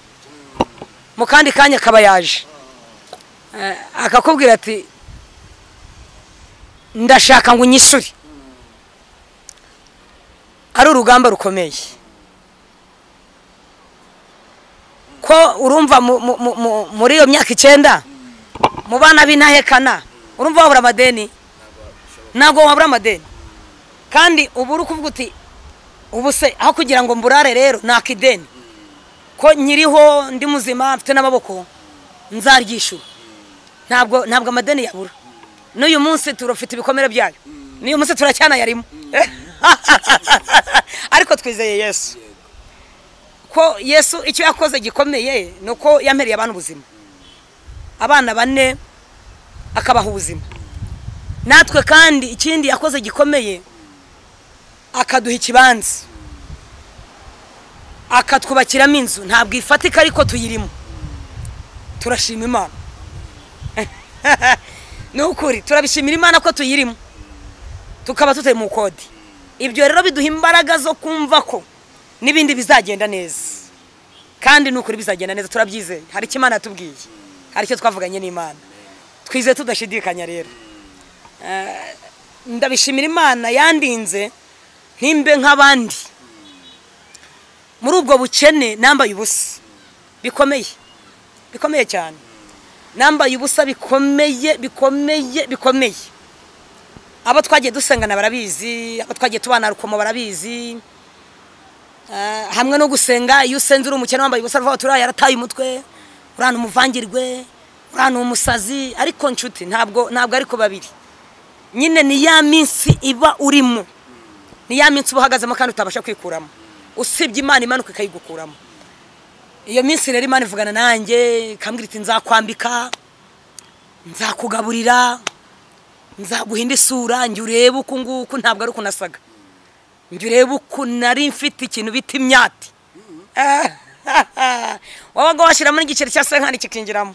mu kandi kanya akaba yaje Eh, akakubwira ati ndashaka ngo unyishure ari urugamba rukomeye ko urumva mu- mu- mu- mu- muri iyo myaka icyenda mu bana b'intahekana urumva wabura amadeni ntabwo wabura amadeni kandi ubu uri kuvuga uti ubu se aho kugira ngo mburare rero naka ideni ko nyiriho ndi muzima mfite n'amaboko nzaryishyura ntabwo ntabwo amadeni yabura n'uyu munsi turafite ibikomere byayo n'uyu munsi turacyanayarimo ariko twizeye yesu ko yesu icyo yakoze gikomeye ni uko yamereye abantu ubuzima abana bane akabaha ubuzima natwe kandi ikindi yakoze gikomeye akaduha ikibanza akatwubakiramo inzu ntabwo ifatika ariko tuyirimo turashima imana ni ukuri turabishimira imana ko tuyirimo tukaba tutari mu kode ibyo rero biduha imbaraga zo kumva ko n'ibindi bizagenda neza kandi ni ukuri bizagenda neza turabyizeye hari icyo imana yatubwiye hari icyo twavuganye n'imana twizeye tudashidikanya rero Eh, ndabishimira imana yandinze ntimbe nk'abandi muri ubwo bukene nambaye ubusa bikomeye bikomeye cyane nambaye ubusa bikomeye bikomeye bikomeye abo twagiye dusengana barabizi abo twagiye tubana rukomo barabizi Eh, hamwe no gusenga iyo usenze uri umukene wambaye ubusa ruvuga turiya yarataye umutwe urana umuvangirwe urana umusazi ariko nshuti ntabwo ntabwo ariko babiri nyine ni ya minsi iba urimo ni ya minsi uba uhagazemo kandi utabasha kwikuramo usibye imana imanuka ikayigukuramo iyo minsi rero imana ivugana nanjye ikambwira iti nzakwambika nzakugaburira nzaguhinda isura njye urebe uku nguku ntabwo ari uko nasaga njye urebe uko nari mfite ikintu bita imyati wabaga washyiramo n'igiceri cya senkani kikinjiramo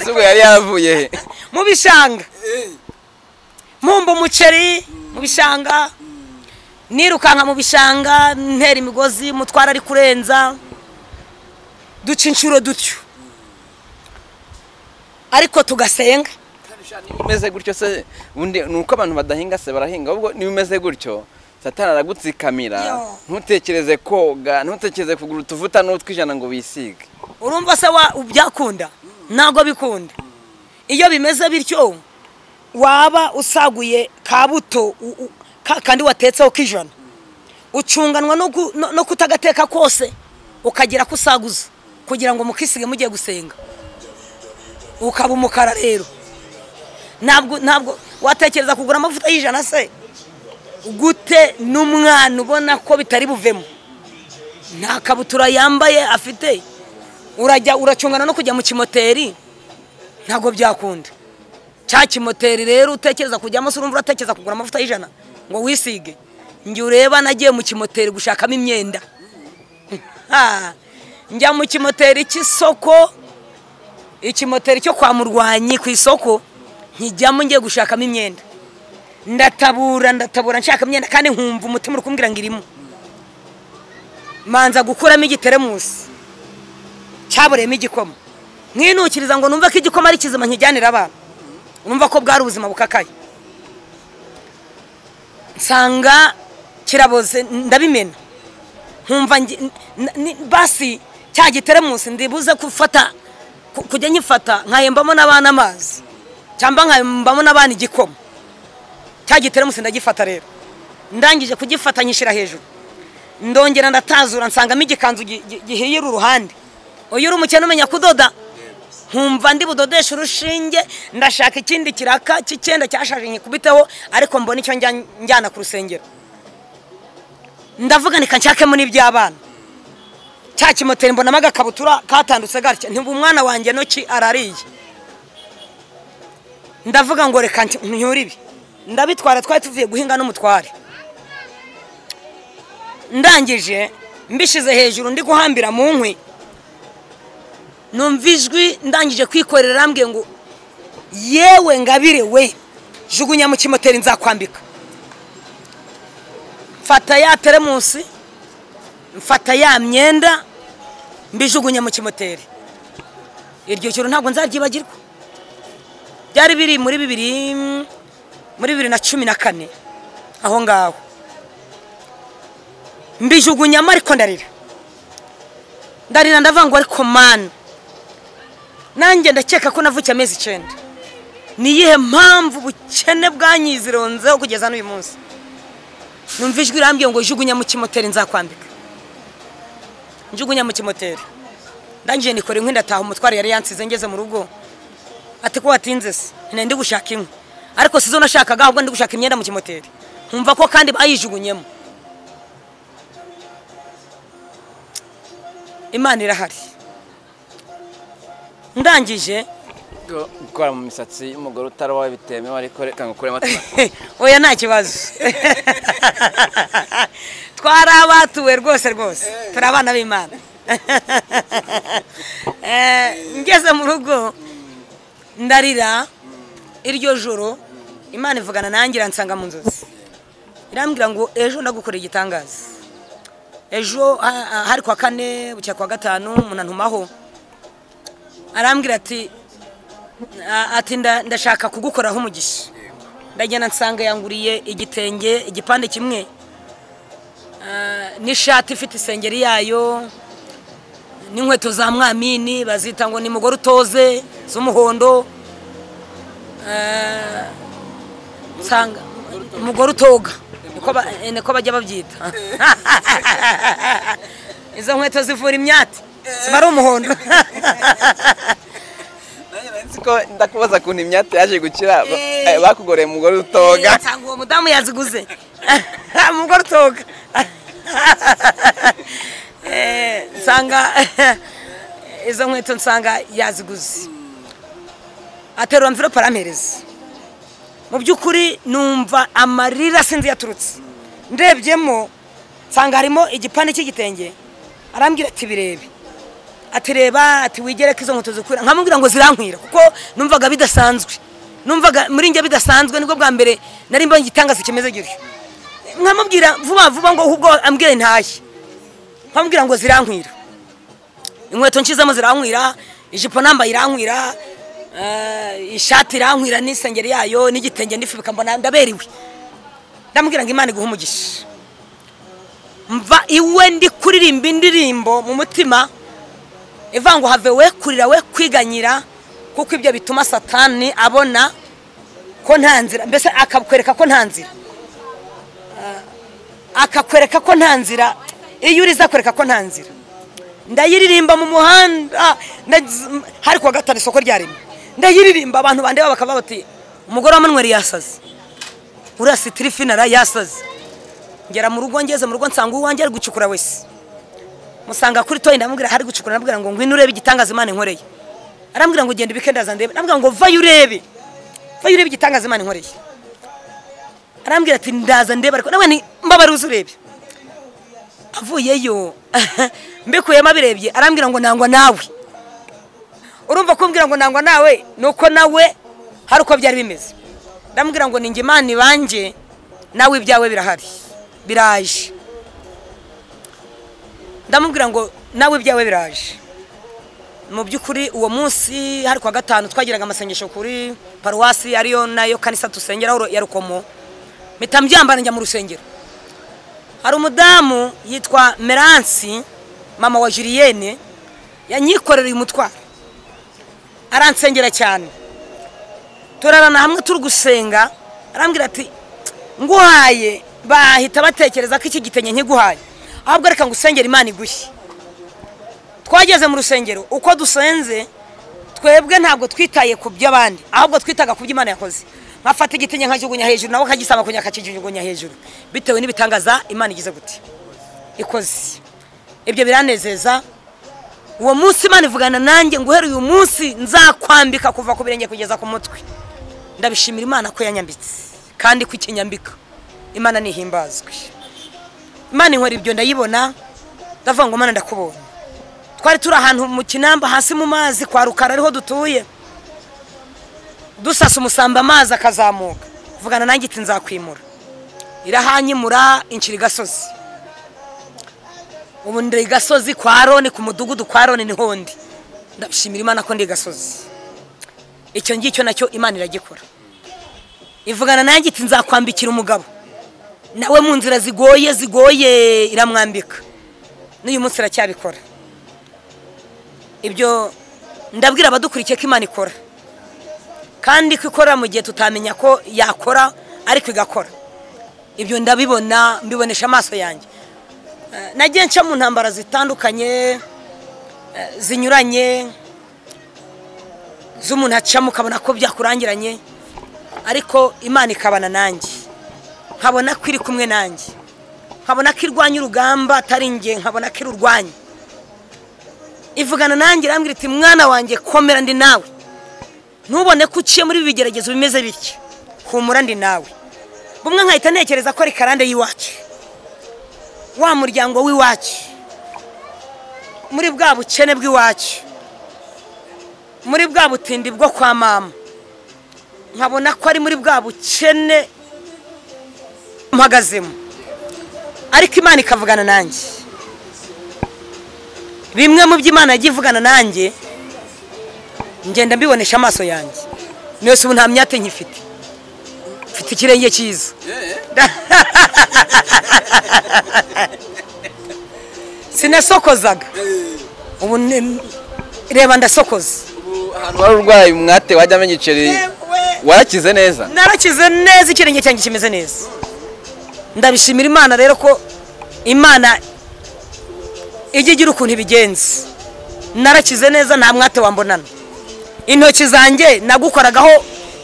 Ese ubu yari yavuye he mu bishanga mpumba umuceri mu bishanga nirukanka mu bishanga ntera imigozi mutwara ari kurenza duca inshuro dutyo ariko tugasenga umeze gutyo se ubundi ni uko abantu badahinga se barahinga ahubwo niba umeze gutyo satana aragutsikamira Yo. ntutekereze koga ntutekereze kugura utuvuta n'utwijana ngo wisige urumva se wa- byakunda ntabwo bikunda iyo bimeze bityo waba usaguye ka buto u- u- ka- kandi watetseho k'ijana ucunganwa no gu- no- no kutagateka kose ukagira ko usaguza kugira ngo mukisige mugiye gusenga ukaba umukara rero ntabwo ntabwo watekereza kugura amavuta y'ijana se gute n'umwana ubona ko bitari buvemo nta kabutura yambaye afite urajya uracungana no kujya mu kimoteri ntabwo byakunda cya kimoteri rero utekereza kujyamo se urumva uratekereza kugura amavuta y'ijana ngo wisige njye ureba nagiye mu kimoteri gushakamo imyenda Ha! njya mu kimoteri cy'isoko ikimoteri cyo kwa murwanyi ku isoko nkijyamo ngiye gushakamo imyenda ndatabura ndatabura nshaka imyenda kandi nkumva umutima uri kumbwira ngo irimo manza gukuramo igiteremusi cyabureyemo igikoma nkinukiriza ngo numve ko igikoma ari kizima nkijyanira abana numva ko bwari ubuzima bukakaye nsanga kiraboze ndabimena nkumva ngi- n- n- basi cya giteremusi ndibuze gufata ku- kujya nkifata nkahembamo n'abana amazi cyangwa nkahembamo n'abana igikoma cya giteremusi ndagifata rero ndangije kugifata nyishyira hejuru ndongera ndatazura nsangamo igikanzu gi- gi- gihirira uruhande uyu uri umukene umenya kudoda nkumva ndi budodesha urushinge ndashaka ikindi kiraka cy'icyenda cyashaje nkikubiteho ariko mbona icyo njya- njyana ku rusengero ndavuga nika nshakemo n'iby'abana cya kimoteri mbonamo agakabutura katandutse gatya ntibu umwana wanjye noki arariye ndavuga ngo reka nti- ntyure ibi ndabitwara twari tuvuye guhinga n'umutware ndangije mbishyize hejuru ndi guhambira mu nkwi numva ijwi ndangije kwikorera arambwiye ngo yewe ngabire we jugunya mu kimoteri nzakwambika mfata ya teremusi mfata ya myenda mbijugunya mu kimoteri iryo joro ntabwo nzaryibagirwa byari biri muri bibiri muri bibiri na cumi na kane aho ngaho mbijugunyamo ariko ndarira ndarira ndavuga ngo ariko mani nanjye ndakeka ko navukiye amezi icyenda ni iyihe mpamvu ubukene bwanyizironzeho kugeza n'uyu munsi numva ijwi irambwiye ngo jugunya mu kimoteri nzakwambika njugunya mu kimoteri ndangije nikora inkwi ndataha umutwaro yari yansize ngeze mu rugo ati ko watinze se ntinya ndi gushaka inkwi ariko si zo nashakaga ahubwo ndi gushaka imyenda mu kimoteri nkumva ko kandi bayijugunyemo imana irahari ndangije gukora mu misatsi y'umugore utari wawe bitemewe ariko reka ngukuremo tura- oya nta kibazo twari abatuwe rwose rwose turi abana b'imana Eh, ngeze mu rugo ndarira iryo joro imana ivugana nanjye iransanga mu nzozi irambwira ngo ejo ndagukorera igitangaza ejo ha- ha- hari kwa kane bucya kwa gatanu umuntu antumaho arambwira ati a- ati nda- ndashaka kugukoraho umugisha ndagenda nsanga yanguriye igitenge igipande kimwe Ah, n'ishati ifite isengeri yayo n'inkweto za mwamini bazita ngo ni mugore utoze z'umuhondo Ah, nsanga umugore utoga niko ba- eh, niko bajya babyita izo nkweto zivura imyati ziba ari umuhondo siko ndakubaza kuntu imyate yaje gukira ba- Eh. eh, bakugoreye umugore utoga nsanga uwo mudamu yaziguze umugore utoga Eh, nsanga izo nkweto nsanga yaziguze aterura mvirope arampereza mu by'ukuri numva amarira sinzi yaturutse ndebyemo nsanga harimo igipande cy'igitenge arambwira ati birebe ati reba ati wigere ko izo nkweto zikwira nkamubwira ngo zirankwira kuko numvaga bidasanzwe numvaga muri njye bidasanzwe nibwo bwa mbere nari mbonye igitangaza kimeze gutyo nkamubwira vuba vuba ngo ahubwo ambwire ntashye nkamubwira ngo zirankwira inkweto nshizemo zirankwira ijipo nambaye irankwira Eh, ishati irankwira n'isengeri yayo n'igitenge n'ifubika mbona ndaberiwe ndamubwira ngo imana iguhe umugisha mva iwe ndi kuririmba indirimbo mu mutima ivuga ngo have we kurira we kwiganyira kuko ibyo bituma satani abona ko nta nzira mbese akakwereka ko nta nzira Eh, akakwereka ko nta nzira iyo uriza akwereka ko nta nzira ndayiririmba mu muhanda nagize- m- hari kuwa gatanu isoko ryaremwe ndayiririmba abantu bandeba bakaba bati umugore wa manweri yasaze uriya sitirifinara yasaze ngera mu rugo ngeze mu rugo nsanga uwanjye ari gucukura wese musanga kuri toyi ndamubwira hari gucukura ndamubwira ngo ngwino urebe igitangaza imana inkoreye arambwira ngo ugenda ibikendaza ndebe ndamubwira ngo vayo urebe vayo urebe igitangaza imana inkoreye arambwira ati ndaza ndebe ariko ndamubwira nti mbabare uze urebe avuyeyo mbikuyemo abirebye arambwira ngo nangwa nawe urumva kumbwira ngo nangwa nawe ni uko nawe hari uko byari bimeze ndamubwira ngo ninjye imana ibanjye nawe ibyawe birahari biraje ndamubwira ngo nawe ibyawe biraje mu by'ukuri uwo munsi hari kuwa gatanu twagiraga amasengesho kuri paruwasi ariyo nayo kanisa dusengeraho ya rukomo mpita mbyambara njya mu rusengero hari umudamu yitwa meransi mama wa julienne yanyikorereye umutwaro aransengera cyane turarana hamwe turi gusenga arambwira ati nguhaye bahita batekereza ko iki gitenge nkiguhaye ahubwo reka ngo usengere imana igushye twageze mu rusengero uko dusenze twebwe ntabwo twitaye ku by'abandi ahubwo twitaga ku by'imana yakoze nkafata igitenge nkakijugunya hejuru nawe akagisaba kunya akakijugunya hejuru bitewe n'ibitangaza imana igize gute ikoze ibyo biranezeza uwo munsi imana ivugana nanjye ngo uhereye uyu munsi nzakwambika kuva ku birenge kugeza ku mutwe ndabishimira imana ko yanyambitse kandi ko ikinyambika imana nihimbazwe imana inkora ibyo ndayibona ndavuga ngo mana ndakubonye twari turi ahantu mu kinamba hasi mu mazi kwa rukara ariho dutuye dusasa umusamba amazi akazamuka vugana nanjye iti nzakwimura irahanyimura inshira igasozi ubu ndi igasozi kwa roni ku mudugudu kwa roni niho ndi ndashimira imana ko ndi igasozi icyo ngicyo nacyo imana iragikora ivugana nanjye iti nzakwambikira umugabo nawe mu nzira zigoye zigoye iramwambika n'uyu munsi iracyabikora ibyo ndabwira abadukurikiye ko imana ikora kandi ko ikora mu gihe tutamenya ko yakora ariko igakora ibyo ndabibona mbibonesha amaso yanjye Eh, nagiye nca mu ntambara zitandukanye eh, zinyuranye z'umuntu acamo ukabona ko byakurangiranye ariko imana ikabana nanjye nkabona ko iri kumwe nanjye nkabona ko irwanya urugamba atari njye nkabona ko irurwanya ivugana nanjye irambwira iti mwana wanjye komera ndi nawe ntubone ko uciye muri ibi bigeragezo bimeze bityo humura ndi nawe bumwe nkahita ntekereza ko ari karande y'iwacu wa muryango w'iwacu muri bwa bukene bw'iwacu muri bwa butindi bwo kwa mama nkabona ko ari muri bwa bukene mpagazemo ariko imana ikavugana nanjye bimwe mu byo imana yagiye ivugana nanjye ngenda mbibonesha amaso yanjye mwese ubu nta myate nkifite mfite ikirenge cyiza sinasokozaga ubu ni- reba ndasokoza Ubu ahantu wari urwaye umwate wajya amenya igiceri warakize neza narakize neza ikirenge cyanjye kimeze neza ndabishimira imana rero ko imana ijya igira ukuntu ibigenza narakize neza nta mwate wambonana intoki zanjye nagukoragaho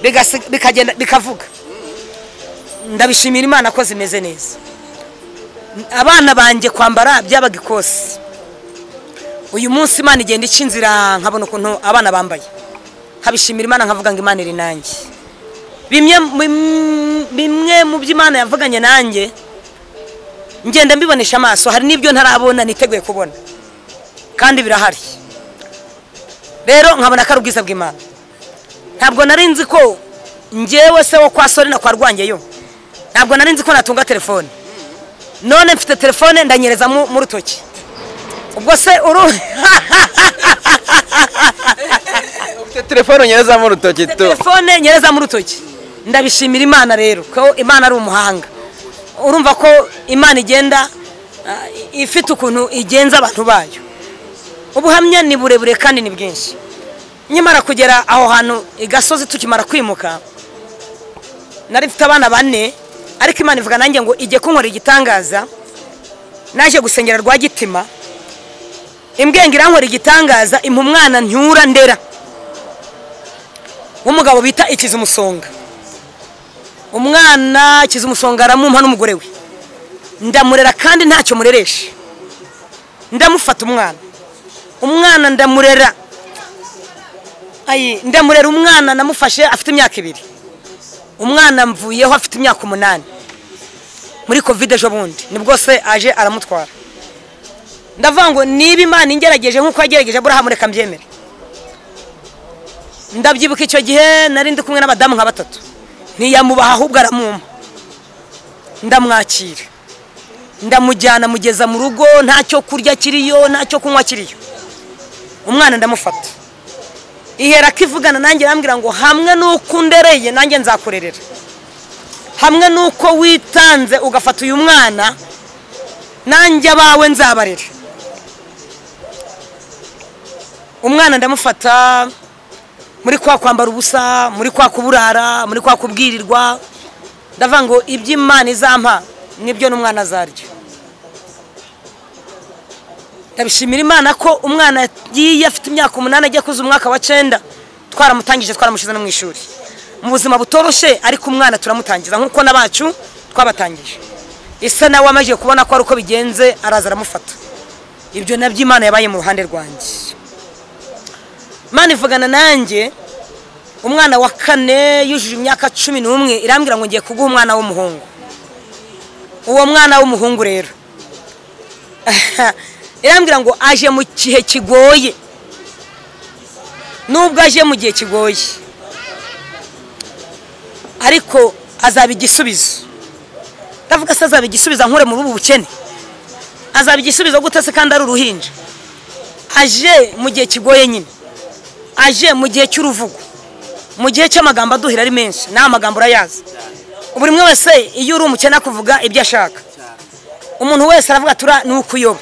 bigasi- bikagenda bikavuga ndabishimira imana ko zimeze neza abana banjye kwambara byabaga ikosi uyu munsi imana igenda ica inzira nkabona ukuntu abana bambaye nkabishimira imana nkavuga ngo imana iri nanjye bimwe mu- bimwe mu byo imana yavuganye nanjye ngenda mbibonesha amaso hari n'ibyo ntarabona niteguye kubona kandi birahari rero nkabona ko ari ubwiza bw'imana ntabwo nari nzi ko ngewe se wo kwa sore na kwa rwangeyo ntabwo nari nzi ko natunga telefone none mfite telefone ndanyereza mu mu rutoki ubwo se uru ufite telefone nyerezamo urutoki tu telefone nyereza mu rutoki ndabishimira imana rero ko imana ari umuhanga urumva ko imana igenda ah, ifite ukuntu igenza abantu bayo ubuhamya ni burebure kandi ni bwinshi nyamara kugera aho hantu i gasozi tukimara kwimuka nari mfite abana bane ariko imana ivuga nanjye ngo ijye kunkorera igitangaza naje gusengera rwagitima imbwenga irankorera igitangaza impa umwana ntyura ndera w'umugabo bita ikizumusonga umwana kizumusonga aramumpa n'umugore we ndamurera kandi ntacyo mureresha ndamufata umwana umwana ndamurera ayi ndamurera umwana namufashe afite imyaka ibiri umwana mvuyeho afite imyaka umunani muri kovide ejo bundi nibwo se aje aramutwara ndavuga ngo niba imana ingerageje nk'uko yagerageje aburahamu reka mbyemere ndabyibuka icyo gihe nari ndi kumwe n'abadamu nka batatu ntiyamubaha ahubwo aramumpa ndamwakira ndamujyana mugeza mu rugo ntacyo kurya kiriyo ntacyo kunywa kiriyo umwana ndamufata ihera ko ivugana nanjye arambwira ngo hamwe n'uko undereye nanjye nzakurerera hamwe n'uko witanze ugafata uyu mwana nanjye abawe nzabarera umwana ndamufata muri kwa kwambara ubusa muri kwa kuburara muri kwa kubwirirwa ndavuga ngo ibyo imana izampa nibyo n'umwana azarya ndabishimira imana ko umwana yagiye afite imyaka umunani ajya kuza umwaka wa cyenda twaramutangije twaramushyize no mu ishuri mu buzima butoroshye ariko umwana turamutangiza nk'uko n'abacu twabatangije isa nawe amaze kubona ko ari uko bigenze araza aramufata ibyo nabyo imana yabaye mu ruhande rwanjye imana ivugana nanjye umwana wa kane yujuje imyaka cumi n'umwe irambwira ngo ngiye kuguha umwana w'umuhungu uwo mwana w'umuhungu rero irambwira ngo aje mu gihe kigoye nubwo aje mu gihe kigoye ariko azaba igisubizo ndavuga se azaba igisubizo nkure muri ubu bukene azaba igisubizo gute se kandi ari uruhinja aje mu gihe kigoye nyine aje mu gihe cy'uruvugo mu gihe cy'amagambo aduhira ari menshi nta magambo urayazi buri umwe wese iyo uri umukene akuvuga ibyo ashaka umuntu wese aravuga tura ni ukuyoba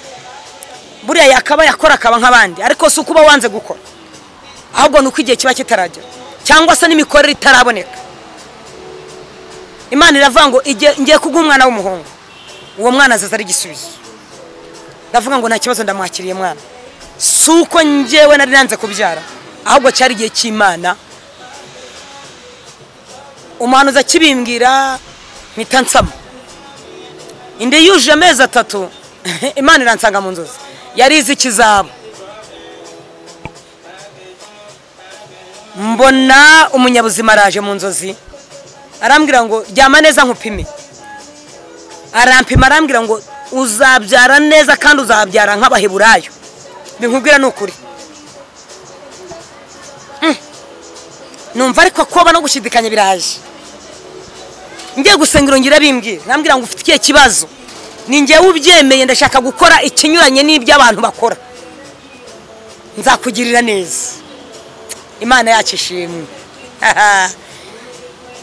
buriya yakaba yakora akaba nk'abandi ariko si ukuba wanze gukora ahubwo ni uko igihe kiba kitaragera cyangwa se n'imikorere itaraboneka imana iravuga ngo "Igihe- ngiye kuguha umwana w'umuhungu uwo mwana azaza ari igisubizo ndavuga ngo nta kibazo ndamwakiriye mwana si uko njyewe nari nanze kubyara ahubwo cyari igihe cy'imana umuhanuzi akibimbwira mpita nsama indi yujuje amezi atatu imana iransanga mu nzozi yari izi ikizaba mbona umunyabuzima araje mu nzozi arambwira ngo ryama neza nkupime arampima arambwira ngo uzabyara neza kandi uzabyara nk'abaheburayo binkubwira ni ukuri Mm. numva ariko koba no gushidikanya biraje ngiye gusengero ngira bimbwira nambwira ngo ufite ikihe kibazo ni njyewe ubyemeye ndashaka gukora ikinyuranye n'ibyo abantu bakora nzakugirira neza imana yacu ishimwe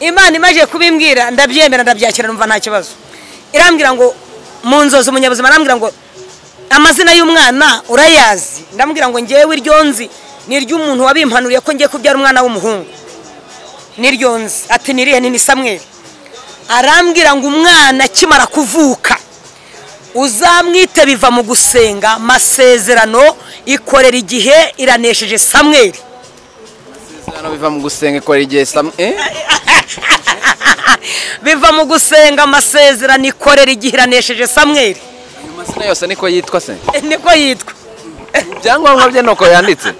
imana imaze kubimbwira ndabyemera ndabyakira numva nta kibazo irambwira ngo mu nzozi umunyabuzima arambwira ngo amazina y'umwana urayazi ndamubwira ngo ngewe iryo nzi ni iry'umuntu wabimpanuriye ko ngiye kubyara umwana w'umuhungu n'iryo nzi ati niriye ni samweri arambwira ngo umwana akimara kuvuka uzamwite biva mu gusenga masezerano ikorera igihe iranesheje samweri hano biva mu gusenga ikora igihe sam eh? biva mu gusenga amasezerano ikorera igihe iranesheje samweri ayo mazina yose niko yitwa se niko yitwa ibyangombwa bye nuko yanditse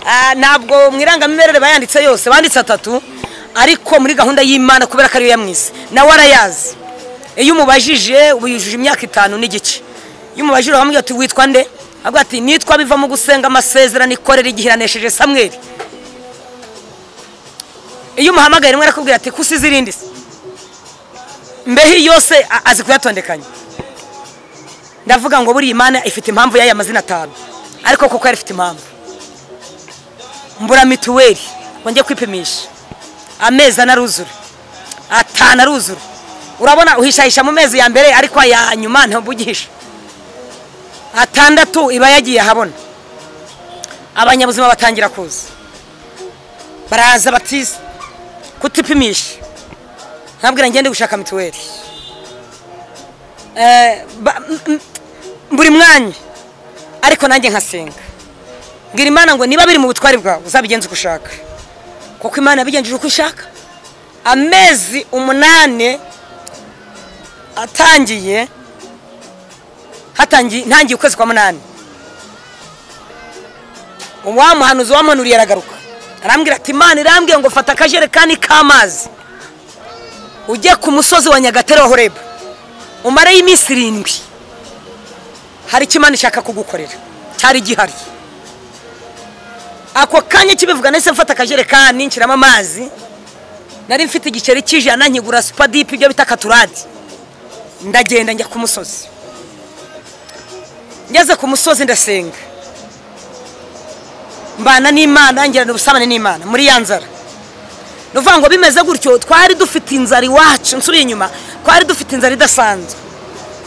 Ah, ntabwo mu irangamimerere bayanditse yose banditse atatu ariko muri gahunda y'imana kubera ko ariyo yamwise nawe arayazi iyo umubajije ubu yujuje imyaka itanu n'igice iyo umubajije uramubwira ati witwa nde avuga ati nitwa biva mu gusenga amasezerano ikorera igihe iranesheje samweri iyo umuhamagaye rimwe arakubwira ati kusize irindi se mbeho yose a- azi kuyatondekanya ndavuga ngo buriya imana ifite impamvu y'aya mazina atanu ariko kuko yari ifite impamvu mbura mituweli ngo njye kwipimisha amezi anaruzura atanu aruzura urabona uhishahisha mu mezi ya mbere ariko aya nyuma ntubugisha atandatu iba yagiye ahabona abanyabuzima batangira kuza baraza batiza kutipimisha ntabwira ngende gushaka mituweli buri mwanya ariko nanjye nkasenga mbwira imana ngo niba biri mu butwari bwawe uzabigenze uko ushaka kuko imana yabigenjeje uko ishaka amezi umunani atangiye hatangiye ntangiye ukwezi kwa munani wa muhanuzi wamanuriye aragaruka arambwira ati imana irambwiye ngo fata akajerekani k'amazi ujye ku musozi wa nyagatare wa horeba umareyo iminsi irindwi hari icyo imana ishaka kugukorera cyari gihari ako kanya kibivuga ndetse mfata akajerekani nshyiramo amazi nari mfite igiceri cy'ijana nkigura supadipe ibyo bita katuradi ndagenda njya ku musozi ngeze ku musozi ndasenga mbana n'imana ngira ubusabane n'imana muri ya nzara ni ukuvuga ngo bimeze gutyo twari dufite inzara iwacu nsubiye inyuma twari dufite inzara idasanzwe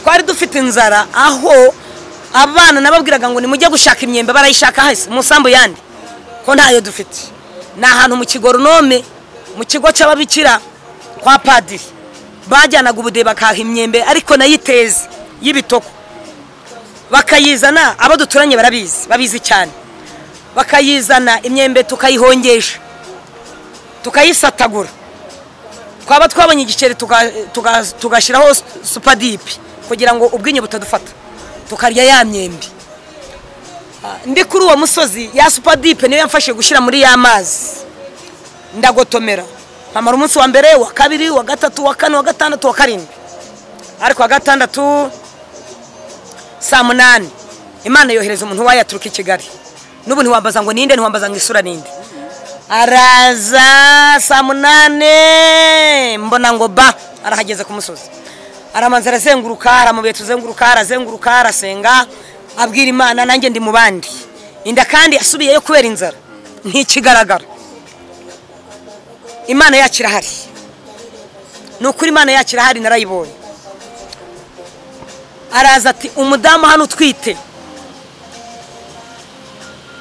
twari dufite inzara aho abana nababwiraga ngo nimujye gushaka imyembe barayishaka hasi musambu yandi ko ntayo dufite ni ahantu mu kigoronome mu kigo cy'ababikira kwa padiri bajyanaga ubudehe bakaha imyembe ariko nayo iteze y'ibitoko bakayizana abo duturanye barabizi babizi cyane bakayizana imyembe tukayihongesha tukayisatagura twaba twabonye igiceri tugashyiraho supadipe kugira ngo ubwinyo butadufata tukarya ya myembe ndi kuri uwo musozi ya supadipe niyo yamfashije gushyira muri ya mazi ndagotomera nkamara umunsi wa mbere wa kabiri wa gatatu wa kane wa gatandatu wa karindwi ariko wa gatandatu saa munani imana yohereza umuntu wayaturuka i kigali n'ubu ntiwambaza ngo ninde ntiwambaza ngo isura ninde araza saa munani mbona ngo ba arahageze ku musozi aramanza arazenguruka aramubiye tuzenguruka arazenguruka arasenga abwira imana nanjye ndi mu bandi inda kandi yasubiyeyo kubera inzara ntikigaragara imana yacu irahari ni ukuri imana yacu irahari narayibonye araza ati umudamu hano utwite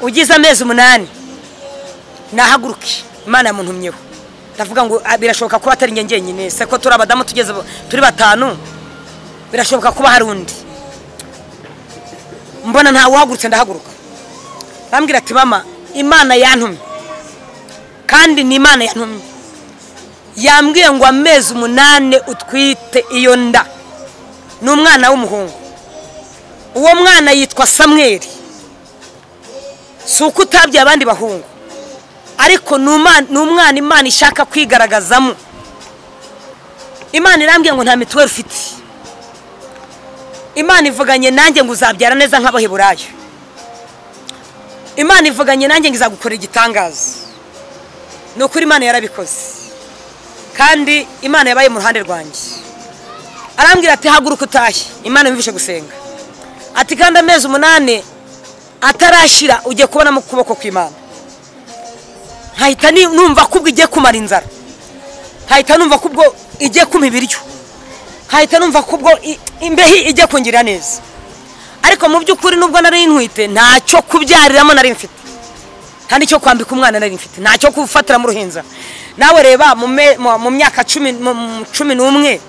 ugize amezi umunani nahaguruke imana yamuntumyeho ndavuga ngo birashoboka kuba atari njye nyine se ko turi abadamu tugeze turi batanu birashoboka kuba hari undi mbona ntawe uhagurutse ndahaguruka bambwira ati mama imana yantumye kandi ni imana yantumye yambwiye ngo amezi umunani utwite iyo nda ni umwana w'umuhungu uwo mwana yitwa samweri si uko utabye abandi bahungu ariko ni umwana imana ishaka kwigaragazamo imana irambwiye ngo nta mituweli ufite imana ivuganye nanjye ngo uzabyara neza nk'abaheburayo imana ivuganye nanjye ngo izagukora igitangaza ni ukuri imana yarabikoze kandi imana yabaye mu ruhande rwanjye arambwira ati haguruka utahe imana yumvishe gusenga ati kandi amezi umunani atarashira ugiye kubona mu kuboko kw'imana nkahita numva ko ubwo igiye kumara inzara nkahita numva ko ubwo igiye kumpa ibiryo nkahita numva ko ubwo imbeho ijya kungirira neza ariko mu by'ukuri nubwo nari nkwite ntacyo kubyariramo nari mfite nta n'icyo kwambika umwana nari mfite ntacyo kufatira mu ruhinza nawe reba mu myaka cumi n'umwe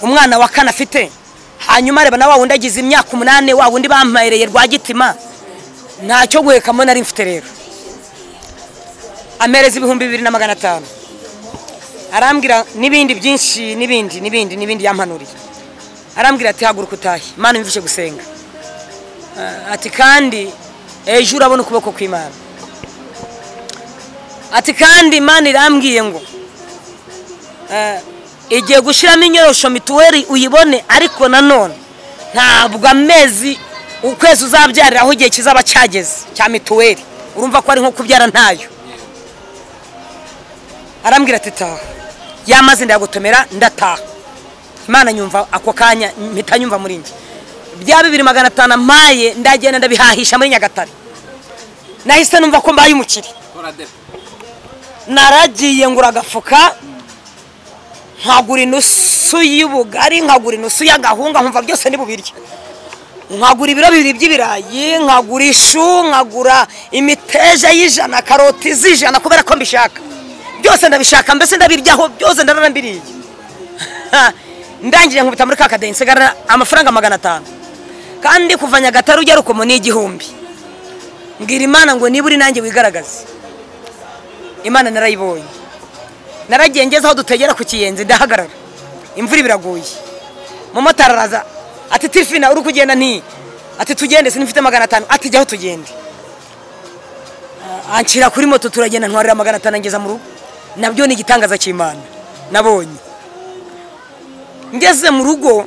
umwana wa kane afite hanyuma reba na wa wundi agize imyaka umunani wa wundi bamuhereye rwagitima ntacyo guhekamo nari mfite rero amereza ibihumbi bibiri na magana atanu arambwira n'ibindi byinshi n'ibindi n'ibindi n'ibindi yampanuriye arambwira ati haguruka utahe imana imvishe gusenga ati kandi ejo urabona ukuboko kw'imana ati kandi imana irambwiye ngo igiye gushyiramo inyorosho mituweli uyibone ariko nanone ntabwo amezi ukwezi uzabyariraho igihe kizaba cyageze cya mituweli urumva ko ari nko kubyara ntayo arambwira ati taha yamaze ndayagotomera ndataha imana nyumva ako kanya mpita nyumva muri njye bya bibiri magana atanu amaye ndagenda ndabihahisha muri nyagatare nahise numva ko mbaye umukire naragiye ngura agafuka nkagura inusu y'ubugari nkagura inusu y'agahunga nkumva byose ni bubiryo nkagura ibiro bibiri by'ibirayi nkagura ishu nkagura imiteja y'ijana karoti z'ijana kubera ko mbishaka byose ndabishaka mbese ndabiryaho byose ndaranabiriye ndangije nkubita muri ka kadensi nsigarana amafaranga magana atanu kandi kuva nyagatare ujya rukomo ni igihumbi mbwira imana ngo niba uri nanjye wigaragaze imana narayibonye naragiye ngeze aho dutegera ku kiyenzi ndahagarara imvura biraguye umumotari araza ati tifina uri kugenda nti ati tugende sinifite magana atanu ati jyaho tugende anshyira kuri moto turagenda ntwarira magana atanu angeza mu rugo nabyo ni igitangaza cy'imana nabonye ngeze mu rugo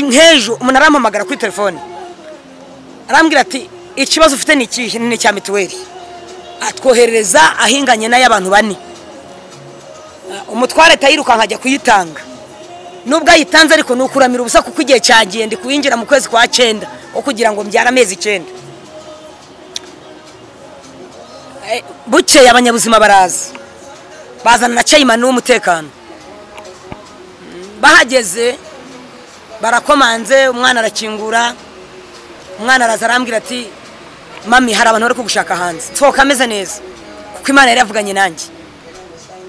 nk'ejo umuntu arampamagara kuri telefone arambwira ati ikibazo ufite ni ikihe ni icya mituweli atwoherereza ahinganye n'ay'abantu bane umutware tayirukanka ajya kuyitanga nubwo ayitanze ariko ni ukuramira ubusa kuko igihe cyagiye ndi kuyinjira mu kwezi kwa cyenda aho kugira ngo mbyare amezi icyenda bukeye abanyabuzima baraza bazana na cayimani w'umutekano bahageze barakomanze umwana arakingura umwana araza arambwira ati mami hari abantu bari kugushaka hanze nsohoka ameze neza kuko imana yari yavuganye nanjye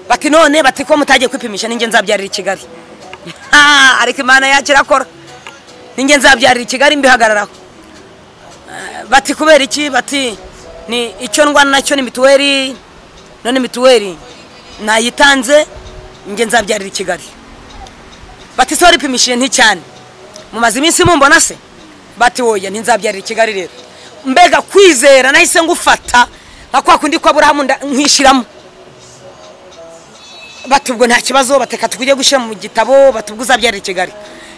bati none bati ko mutagiye kwipimisha ninjye nzabyarira i kigali ariko imana yacu irakora ninjye nzabyarira i kigali mbihagararaho bati kubera iki bati ni icyo ndwana nacyo ni mituweli none mituweli nayitanze njye nzabyarira i kigali bati se waripimishije nticyane mumaze iminsi mumbona se bati woya ntizabyarira i kigali rero mbega kwizera nahise ngufata nka kwa kundi ko aburahamu nkishyiramo bati ubwo nta kibazo bateka tujye gushyira mu gitabo bati ubwo uzabyarira i kigali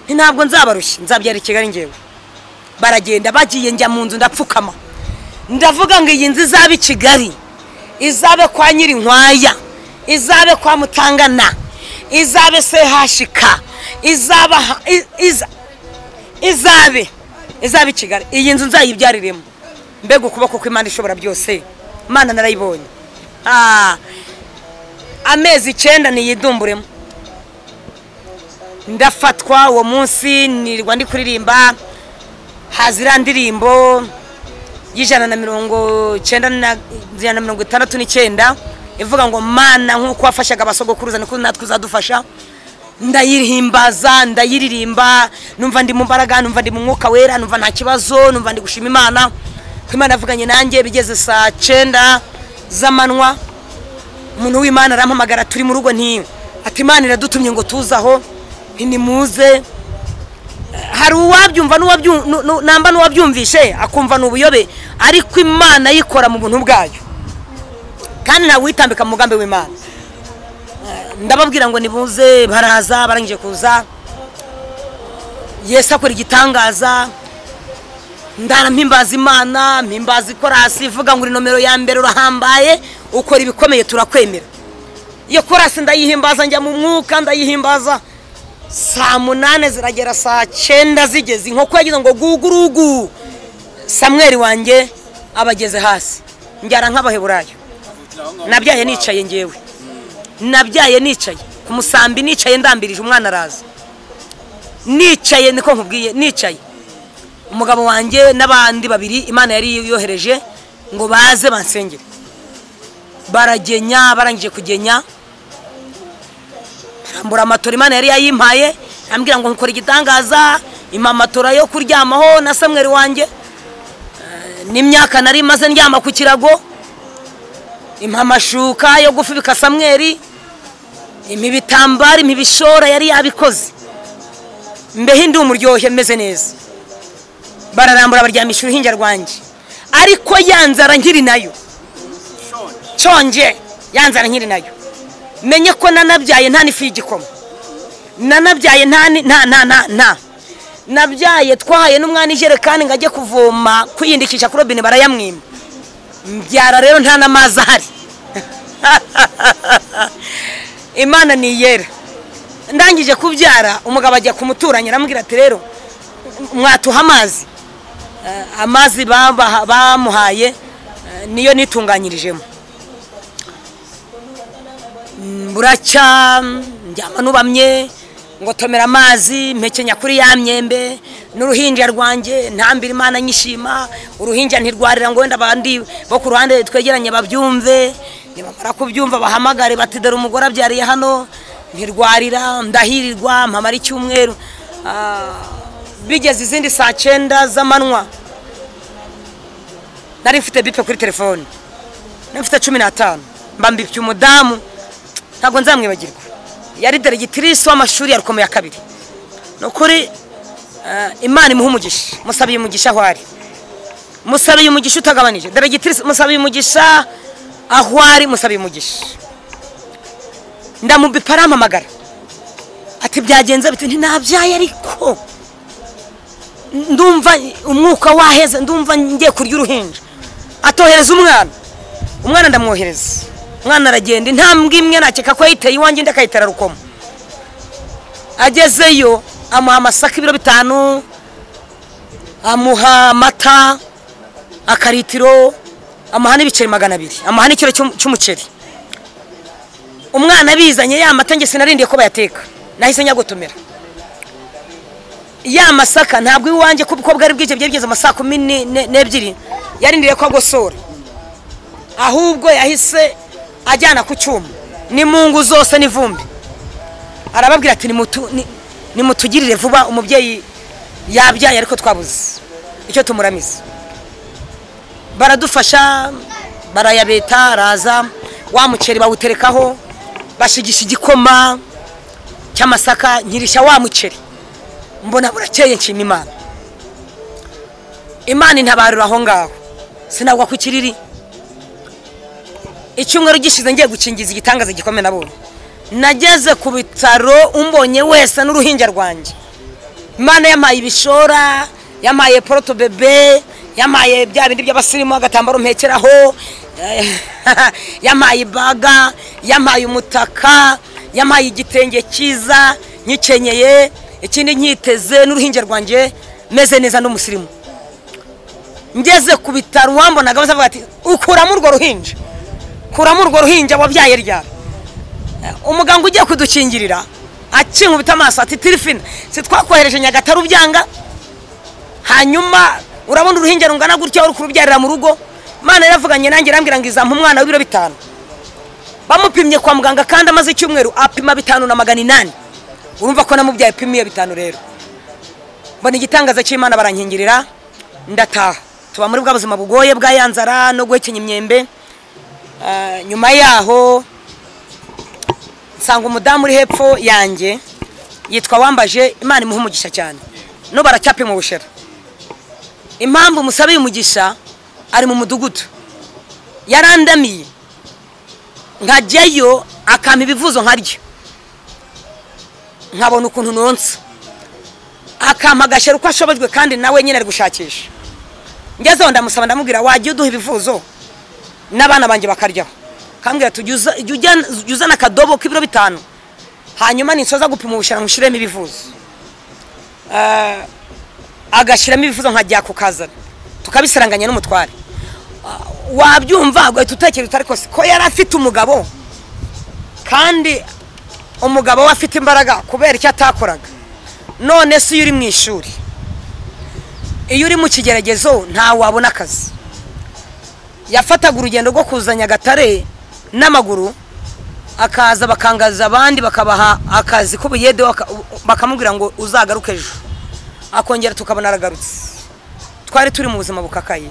ntabwo nzabarushye nzabyarira i kigali ngewe baragenda bagiye njya mu nzu ndapfukama ndavuga ngo iyi nzu izabe i kigali izabe kwa nyirinkwaya izabe kwa mutangana izabe sehashika izaba izabe izabe i kigali iyi nzu nzayibyariremo mbega ukuboko kw'imana ishobora byose imana narayibonye amezi icyenda niyidumburemo ndafatwa uwo munsi nirwa ndi kuririmba haza iriya ndirimbo y'ijana na mirongo icyenda na mirongo itandatu n'icyenda ivuga ngo mana nk'uko wafashaga abasogokuruza niko natwe uzadufasha ndayihimbaza ndayiririmba numva ndi mu mbaraga numva ndi mu mwuka wera numva nta kibazo numva ndi gushima imana ko imana yavuganye nanjye bigeze saa cyenda z'amanywa umuntu w'imana arampamagara turi mu rugo ntiwe ati imana iradutumye ngo tuze aho ntimuze hari uwabyumva namba n'uwabyumvishe akumva ni ubuyobe ariko imana yikora mu buntu bwayo kandi ntawe witambika mu mugambi w'imana ndababwira ngo nibuze baraza barangije kuza yesu akora igitangaza ndara mpimbaza imana mpimbaza ikorasi ivuga ngo uri nomero ya mbere urahambaye ukora ibikomeye turakwemera iyo korasi ndayihimbaza njya mu mwuka ndayihimbaza saa munani ziragera saa cyenda zigeze inkoko yagize ngo gugurugu samweri wanjye abageze hasi njyana nk'abaheburayo nabyaye nicaye ngewe nabyaye nicaye ku musambi nicaye ndambirije umwana araza nicaye niko nkubwiye nicaye umugabo wanjye n'abandi babiri imana yari yohereje ngo baze bansengere baragenya barangije kugenya barambura amatora imana yari yayimpaye ambwira ngo nkukora igitangaza impa amatora yo kuryamaho na samweri wanjye n'imyaka nari maze ndyama ku kirago impa amashuka yo gufubika samweri impa ibitambaro impa ibishora yari yabikoze mbeho indi umuryohe meze neza bararambura baryamisha uruhinja rwanjye ariko yanzara nkiri nayo nshonje yanzara nkiri nayo menye ko nanabyaye nta n'ifu y'igikoma nanabyaye nta nta nta nta nabyaye twahaye n'umwana ijerekani ngo ajye kuvoma kwiyindikisha kuri robine barayamwima mbyara rero nta n'amazi ahari imana ni iyera ndangije kubyara umugabo ajya ku muturanyi aramubwira ati rero mwatuha amazi amazi bamuhaye niyo nitunganyirijemo buracya njyama nubamye ngotomera amazi mpekenya kuri ya myembe n'uruhinja rwanjye ntambira imana nyishima uruhinja ntirwarira ngo wenda abandi bo ku ruhande twegeranye babyumve nibamara kubyumva bahamagare bati dore umugore abyariye hano ntirwarira ndahirirwa mpamara icyumweru Ah, bigeze izindi saa cyenda z'amanywa nari mfite bipe kuri telefone nari mfite cumi n'atanu mbambipye umudamu ntabwo nzamwibagirwa yari deregitirisi w'amashuri ya rukomo ya kabiri ni ukuri eh, imana imuha umugisha musabiye umugisha aho ari musabiye umugisha utagabanije deregitirisi musabiye umugisha aho ari musabiye umugisha ndamubipa arampamagara ati byagenze biti ntinabyaye ariko ndumva umwuka waheze ndumva ngiye kurya uruhinja atohereza umwana umwana ndamwohereza umwana aragenda intambwe imwe nakeka ko yayiteye iwanjye indi akayitera rukomo agezeyo amuha amasaka ibiro bitanu amuha amata akaritiro amuha n'ibiceri magana abiri amuha n'ikiro cy'um- cy'umuceri umwana abizanye ya mata njye sinarindiye ko bayateka nahise nyagotomera ya masaka ntabwo iwanjye ko ko bwari bwije byari bigeze mu saa kumi ni- ne- n'ebyiri yarindiriye ko agosora ahubwo yahise ajyana ku cyuma n'imungu zose n'ivumbi arababwira ati "Nimutu- ni- nimutugirire vuba umubyeyi yabyaye ariko twabuze icyo tumuramiza baradufasha barayabeta araza wa muceri bawuterekaho bashigisha igikoma cy'amasaka nyirisha wa muceri mbona burakeye nshima imana imana intabarura aho ngaho sinagwa ku kiriri icyumweru gishize ngiye gukingiza igitangaza gikomeye nabonye nageze ku bitaro umbonye wese n'uruhinja rwanjye imana yampaye ibishora yampaye poroto bebe yampaye bya bindi by'abasirimu agatambaro mpekeraho eh, yampaye ibaga yampaye umutaka yampaye igitenge cyiza nkikenyeye ikindi nkiteze n'uruhinja rwanjye meze neza n'umusirimu ngeze ku bitaro uwambonaga bose bavuga ati ukuramo urwo ruhinja kuramo urwo ruhinja wabyaye ryari umuganga ugiye kudukingirira akinkubita amaso ati tirifina si twakohereje nyagatare ubyanga hanyuma urabona uruhinja rungana gutya uri kurubyarira mu rugo imana yaravuganye nanjye irambwira ngo izampa umwana w'ibiro bitanu bamupimye kwa muganga kandi amaze icyumweru apima bitanu na magana inani urumva ko namubyaye apima iyo bitanu rero mbona igitangaza cy'imana barankingirira ndataha tuba muri bwa buzima bugoye bwa ya nzara no guhekenya imyembe Ah, nyuma yaho nsanga umudamu uri hepfo yanjye yitwa wambaje imana imuha umugisha cyane no baracyapima ubushera impamvu musabiye umugisha ari mu mudugudu yarandamiye nkajyayo akampa ibivuzo nkarya nkabona ukuntu nonsa akampa agashera uko ashobojwe kandi nawe nyine ari gushakisha ngezeho ndamusaba ndamubwira wajya uduha ibivuzo n'abana banjye bakaryaho kambwira ati "Jya uza- jya ujyana- jya uzana akadobo k'ibiro bitanu hanyuma ninsoza gupima ubushira nkushyiremo ibivuzo Ah, agashyiramo ibivuzo nkajya kukazana tukabisaranganya n'umutware Ah, wabyumva ugahita utekereza utari kose ko yari afite umugabo kandi umugabo we afite imbaraga kubera icyo atakoraga none se iyo uri mu ishuri iyo uri mu kigeragezo ntawe wabona akazi yafataga urugendo rwo kuza nyagatare n'amaguru akaza bakangaza abandi bakabaha akazi k'ubuyede baka- bakamubwira ngo uzagaruke ejo akongera tukabona aragarutse twari turi mu buzima bukakaye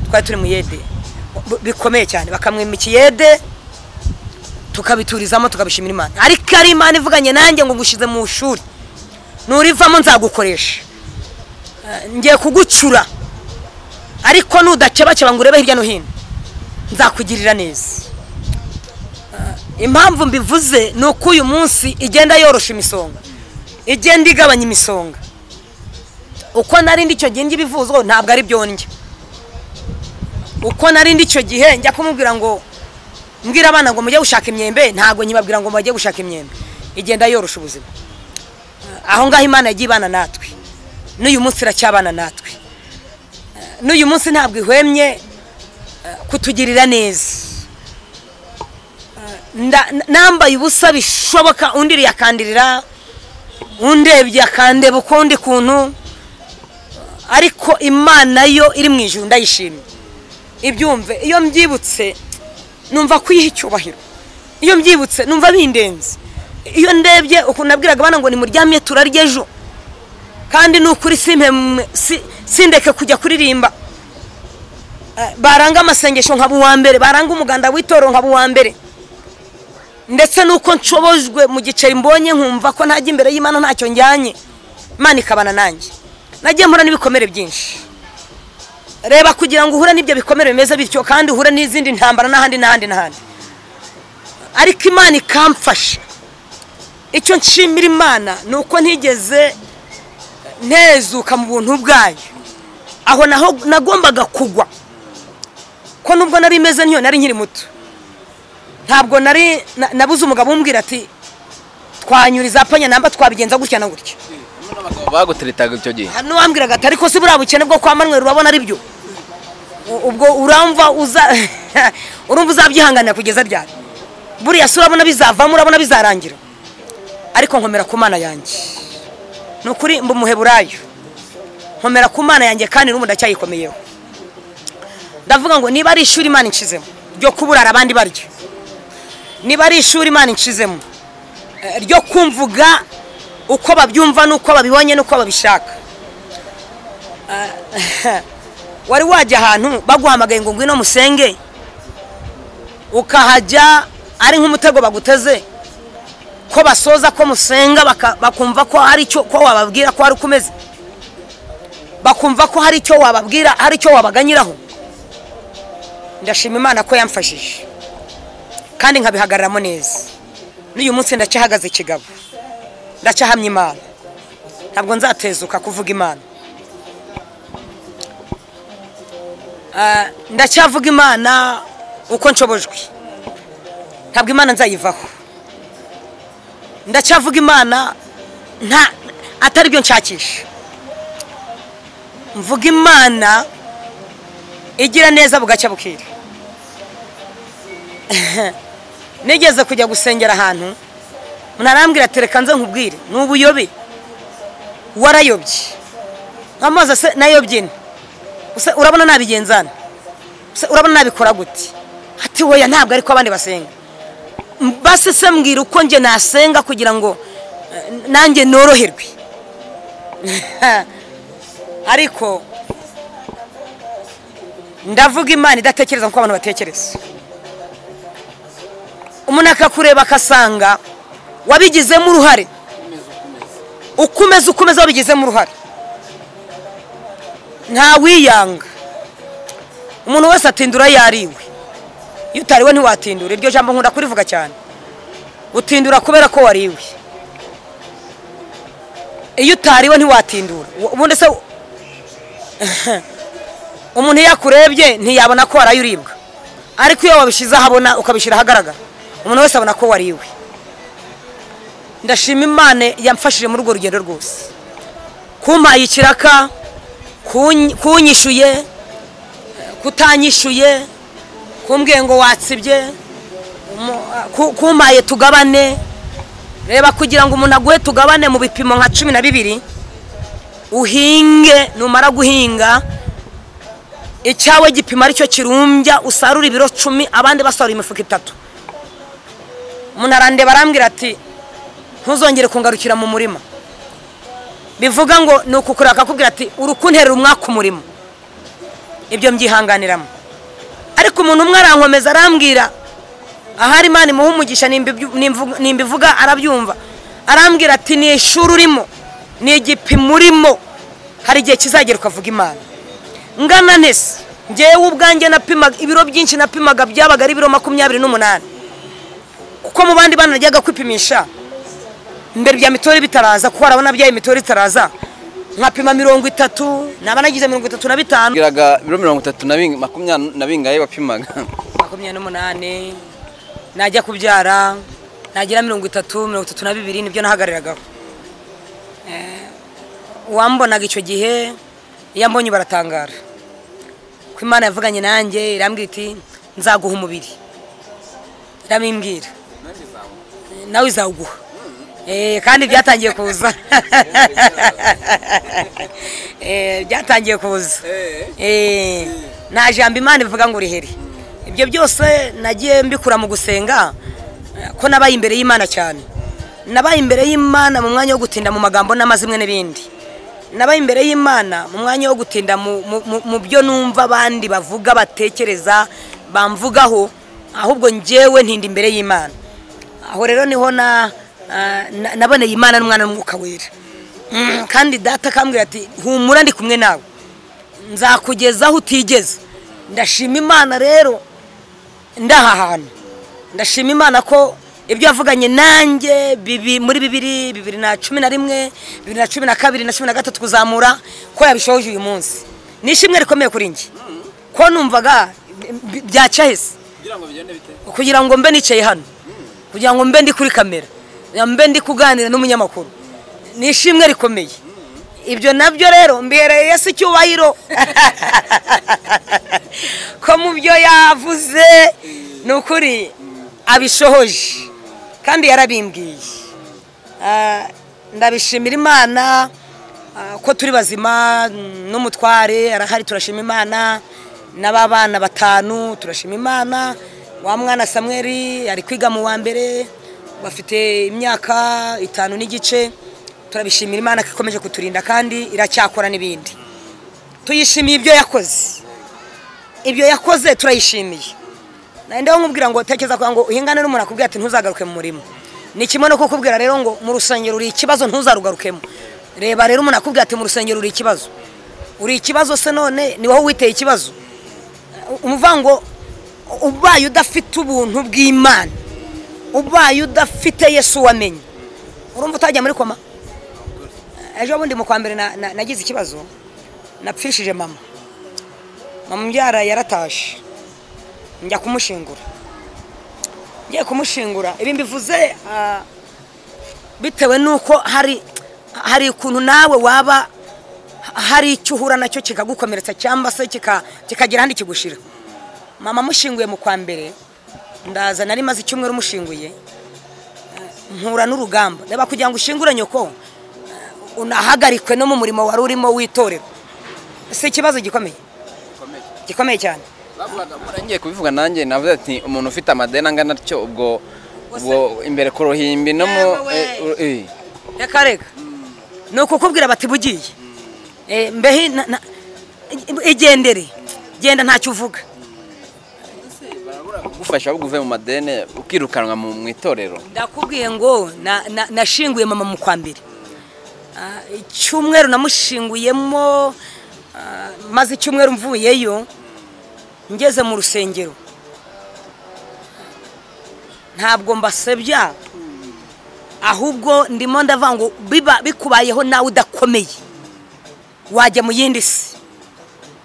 twari turi mu yede Bu- bikomeye cyane bakamwima ikiyede tukabiturizamo tukabishimira imana ariko ari imana ivuganye nanjye ngo ngushyize mu ishuri nurivamo nzagukoresha Eh, ngiye kugucura ariko nudakebakeba ngo urebe hirya no hino nzakugirira neza Ah, impamvu mbivuze ni uko uyu munsi igenda yorosha imisonga igenda igabanya imisonga uko narindi icyo gihe njya ibivuzo ntabwo ari byo ndya uko narindi icyo gihe njya kumubwira ngo mbwira abana ngo mujye gushaka imyembe ntabwo nyibabwira ngo mujye gushaka imyembe igenda yorosha ubuzima Ah, aho ngaho imana yagiye ibana natwe n'uyu munsi iracyabana natwe n'uyu munsi ntabwo ihwemye eh, kutugirira neza Eh, nda- nambaye ubusa bishoboka undi yakandirira undebye akandeba ukundi kuntu ariko imana yo iri mu ijuru ndayishimye ibyumve iyo mbyibutse numva kwiha icyubahiro iyo mbyibutse numva bindenze iyo ndebye ukuntu nabwiraga abana ngo nimuryamye turarye ejo kandi ni ukuri simpemwe- si- sindeke kujya kuririmba Eh, baranga amasengesho nkaba uwa mbere baranga umuganda w'itorero nkaba uwa mbere ndetse nuko nshobojwe mu giceri mbonye nkumva ko ntajya imbere y'imana ntacyo njyanye imana ikabana nanjye nagiye mpura n'ibikomere byinshi reba kugira ngo uhure n'ibyo bikomere bimeze bityo kandi uhure n'izindi ntambara n'ahandi n'ahandi n'ahandi ariko imana ikamfasha icyo nshimira imana ni uko ntigeze ntezuka mu buntu bwayo aho naho nagombaga kugwa ko nubwo nari imeze nk'iyo nari nkiri muto ntabwo nari na- nabuze umugabo umbwira ati twanyuriza panya namba twabigenza gutya na gutya baguteretaga icyo gihe hano wambwiraga ati ariko si buriya bukene bwo kwa manweri urabona ari byo U- ubwo uramva uza urumva uzabyihanganira kugeza ryari buriya si urabona bizavamo urabona bizarangira ariko nkomera ku mana yanjye ni ukuri mba umuheburayo nkomera ku mana yanjye kandi n'ubu ndacyayikomeye ndavuga ngo niba ari ishuri imana inshizemo ryo kuburara abandi baryo niba ari ishuri imana inshizemo eh, ryo kumvuga uko babyumva n'uko babibonye n'uko babishaka Eh, wari wajya ahantu baguhamagaye ngo ngwino musenge ukahajya ari nk'umutego baguteze ko basoza ko musenga baka- bakumva ko hari icyo ko wababwira ko hari uko umeze bakumva ko hari icyo wababwira hari icyo wabaganyiraho ndashima imana ko yamfashije kandi nkabihagararamo neza n'uyu munsi ndacyahagaze ikigabo ndacyahamya imana ntabwo nzatezuka kuvuga imana Ah, ndacyavuga imana uko nshobojwe ntabwo imana nzayivaho ndacyavuga imana nta atari byo nshakisha mvuga imana igira neza bugacya bukira nigeze kujya gusengera ahantu ntarambwira ati reka nze nkubwire ni ubuyobe warayobye amazi ase nayobye ni Use urabona nabigenzana Use urabona nabikora gute ati weya ntabwo ariko abandi basenga M- basi se mbwira uko njye nasenga kugira ngo eh, nanjye noroherwe ariko ndavuga imana idatekereza nk'uko abantu batekereza umuntu akakureba akasanga wabigizemo uruhare uko umeze uko umeze wabigizemo uruhare ntawiyanga umuntu wese atindura yariwe iyo utariwe ntiwatindura iryo jambo nkunda kurivuga cyane utindura kubera ko wariwe iyo utariwe ntiwatindura Ubu- ubundi se umuntu iyo akurebye ntiyabona ko waraye uribwa ariko iyo wabishyize ahabona ukabishyira ahagaragara umuntu wese abona ko wariwe ndashima imana yamfashije muri urwo rugendo rwose kumpaye ikiraka kunyi- kunyishuye kutanyishuye kumbwiye ngo watsibye umu- ku- kumpaye tugabane reba kugira ngo umuntu aguhe tugabane mu bipimo nka cumi na bibiri uhinge numara guhinga icyawe gipimo aricyo kirumbya usarura ibiro cumi abandi basarura imifuka itatu umuntu arandeba arambwira ati ntuzongere kungarukira mu murima bivuga ngo ni ukukureba akakubwira ati urukunterera umwaka umurimo ibyo mbyihanganiramo ariko umuntu umwe arankomeza arambwira ahari imana imuha umugisha nimbi- nimvu- nimbivuga arabyumva arambwira ati ni ishuri urimo ni igipimo urimo hari igihe kizagera ukavuga imana ngana nese ngewe ubwanjye napimaga ibiro byinshi napimaga byabaga ari ibiro makumyabiri n'umunani kuko mu bandi bana najyaga kwipimisha mbere bya mitore bitaraza kuko harabona bya mitore itaraza nkapima mirongo itatu naba nagize mirongo itatu na bitanu bwiraga ibiro mirongo itatu na bing- makumyabiri na bingahe bapimaga makumyabiri n'umunani najya kubyara nagira mirongo itatu mirongo itatu na bibiri nibyo nahagararagaho Eh, uwambonaga icyo gihe iyo ambonye baratangara ko imana yavuganye nanjye irambwira iti nzaguha umubiri irabimbwira nawe izawuguha Eh, kandi byatangiye kuza Eh, byatangiye kuza Eh, nta jambo imana ivuga ngo uriheri ibyo byose nagiye mbikura mu gusenga eh, ko nabaye imbere y'imana cyane nabaye imbere y'imana mu mwanya wo gutinda mu magambo n'amazimwe n'ibindi nabaye imbere y'imana mu mwanya wo gutinda mu- mu- mu- mu byo numva abandi bavuga batekereza bamvugaho ahubwo njyewe ntinda imbere y'imana aho rero niho na ah, na- naboneye imana n'umwana n'umwuka wera Mm, kandi data akambwira ati humura ndi kumwe nawe nzakugeza aho utigeze ndashima imana rero ndaha hantu ndashima imana ko ibyo yavuganye nanjye bibi- muri bibiri bibiri na cumi na rimwe bibiri na cumi na kabiri na cumi na gatatu kuzamura ko yabishoje uyu munsi ni ishimwe rikomeye kuri njye ko numvaga bi- byacahise kugira ngo bigende bite kugira ngo mbe nicaye hano kugira ngo mbe ndi kuri kamera mbe ndi kuganira n'umunyamakuru ni ishimwe rikomeye ibyo nabyo rero mbihereye yesu icyubahiro ko mu byo yavuze ni ukuri abishohoje kandi yarabimbwiye Ah, ndabishimira imana ah, ko turi bazima mm, n'umutware arahari turashima imana n'ababana batanu turashima imana wa mwana samweri ari kwiga mu wa mbere bafite imyaka itanu n'igice turabishimira imana ko ikomeje kuturinda kandi iracyakora n'ibindi tuyishimiye ibyo yakoze ibyo yakoze turayishimiye nandeho nkubwira ngo tekereza kugira ngo uhingane n'umuntu akubwira ati ntuzagaruke mu murimo ni kimwe no kukubwira rero ngo mu rusengero uri ikibazo ntuzarugarukemo reba rero umuntu akubwira ati mu rusengero uri ikibazo uri ikibazo se none ni wowe witeye ikibazo umuvuga ngo ubaye udafite ubuntu bw'imana ubaye udafite yesu wamenye urumva utajya muri koma ejo bundi mu kwa mbere na- na- nagize ikibazo napfishije mama mama umbyara yaratashe njya kumushingura ngiye kumushingura ibi mbivuze ah, bitewe n'uko hari hari ukuntu nawe waba hari icyo uhura nacyo kikagukomeretsa cyangwa se kika- kikagera ahandi kigushira mama mushinguye mu kwa mbere ndaza nari maze icyumweru mushinguye mpura n'urugamba reba kugira ngo ushingure nyoko eh, unahagarikwe no mu murimo wari urimo w'itorero si ikibazo gikomeye bikomeye gikomeye cyane bavugaga murangiye kubivuga nanjye navuze ati umuntu ufite amadeni angana atyo ubwo ubwo imbere ku ruhimbi no mu Yewe we. reka reka ni ukukubwira bati bugiye Eh, mbehe na- na- i- igendere genda ntacyo uvuga gufasha ahubwo uve mu madeni ukirukanwa mu mu itorero ndakubwiye ngo na- na- nashinguye mama mu kwa mbere Ah, icyumweru namushinguyemo ah, maze icyumweru mvuyeyo ngeze mu rusengero ntabwo mbasebya ahubwo ndimo ndavuga ngo biba bikubayeho nawe udakomeye wajya mu yindi si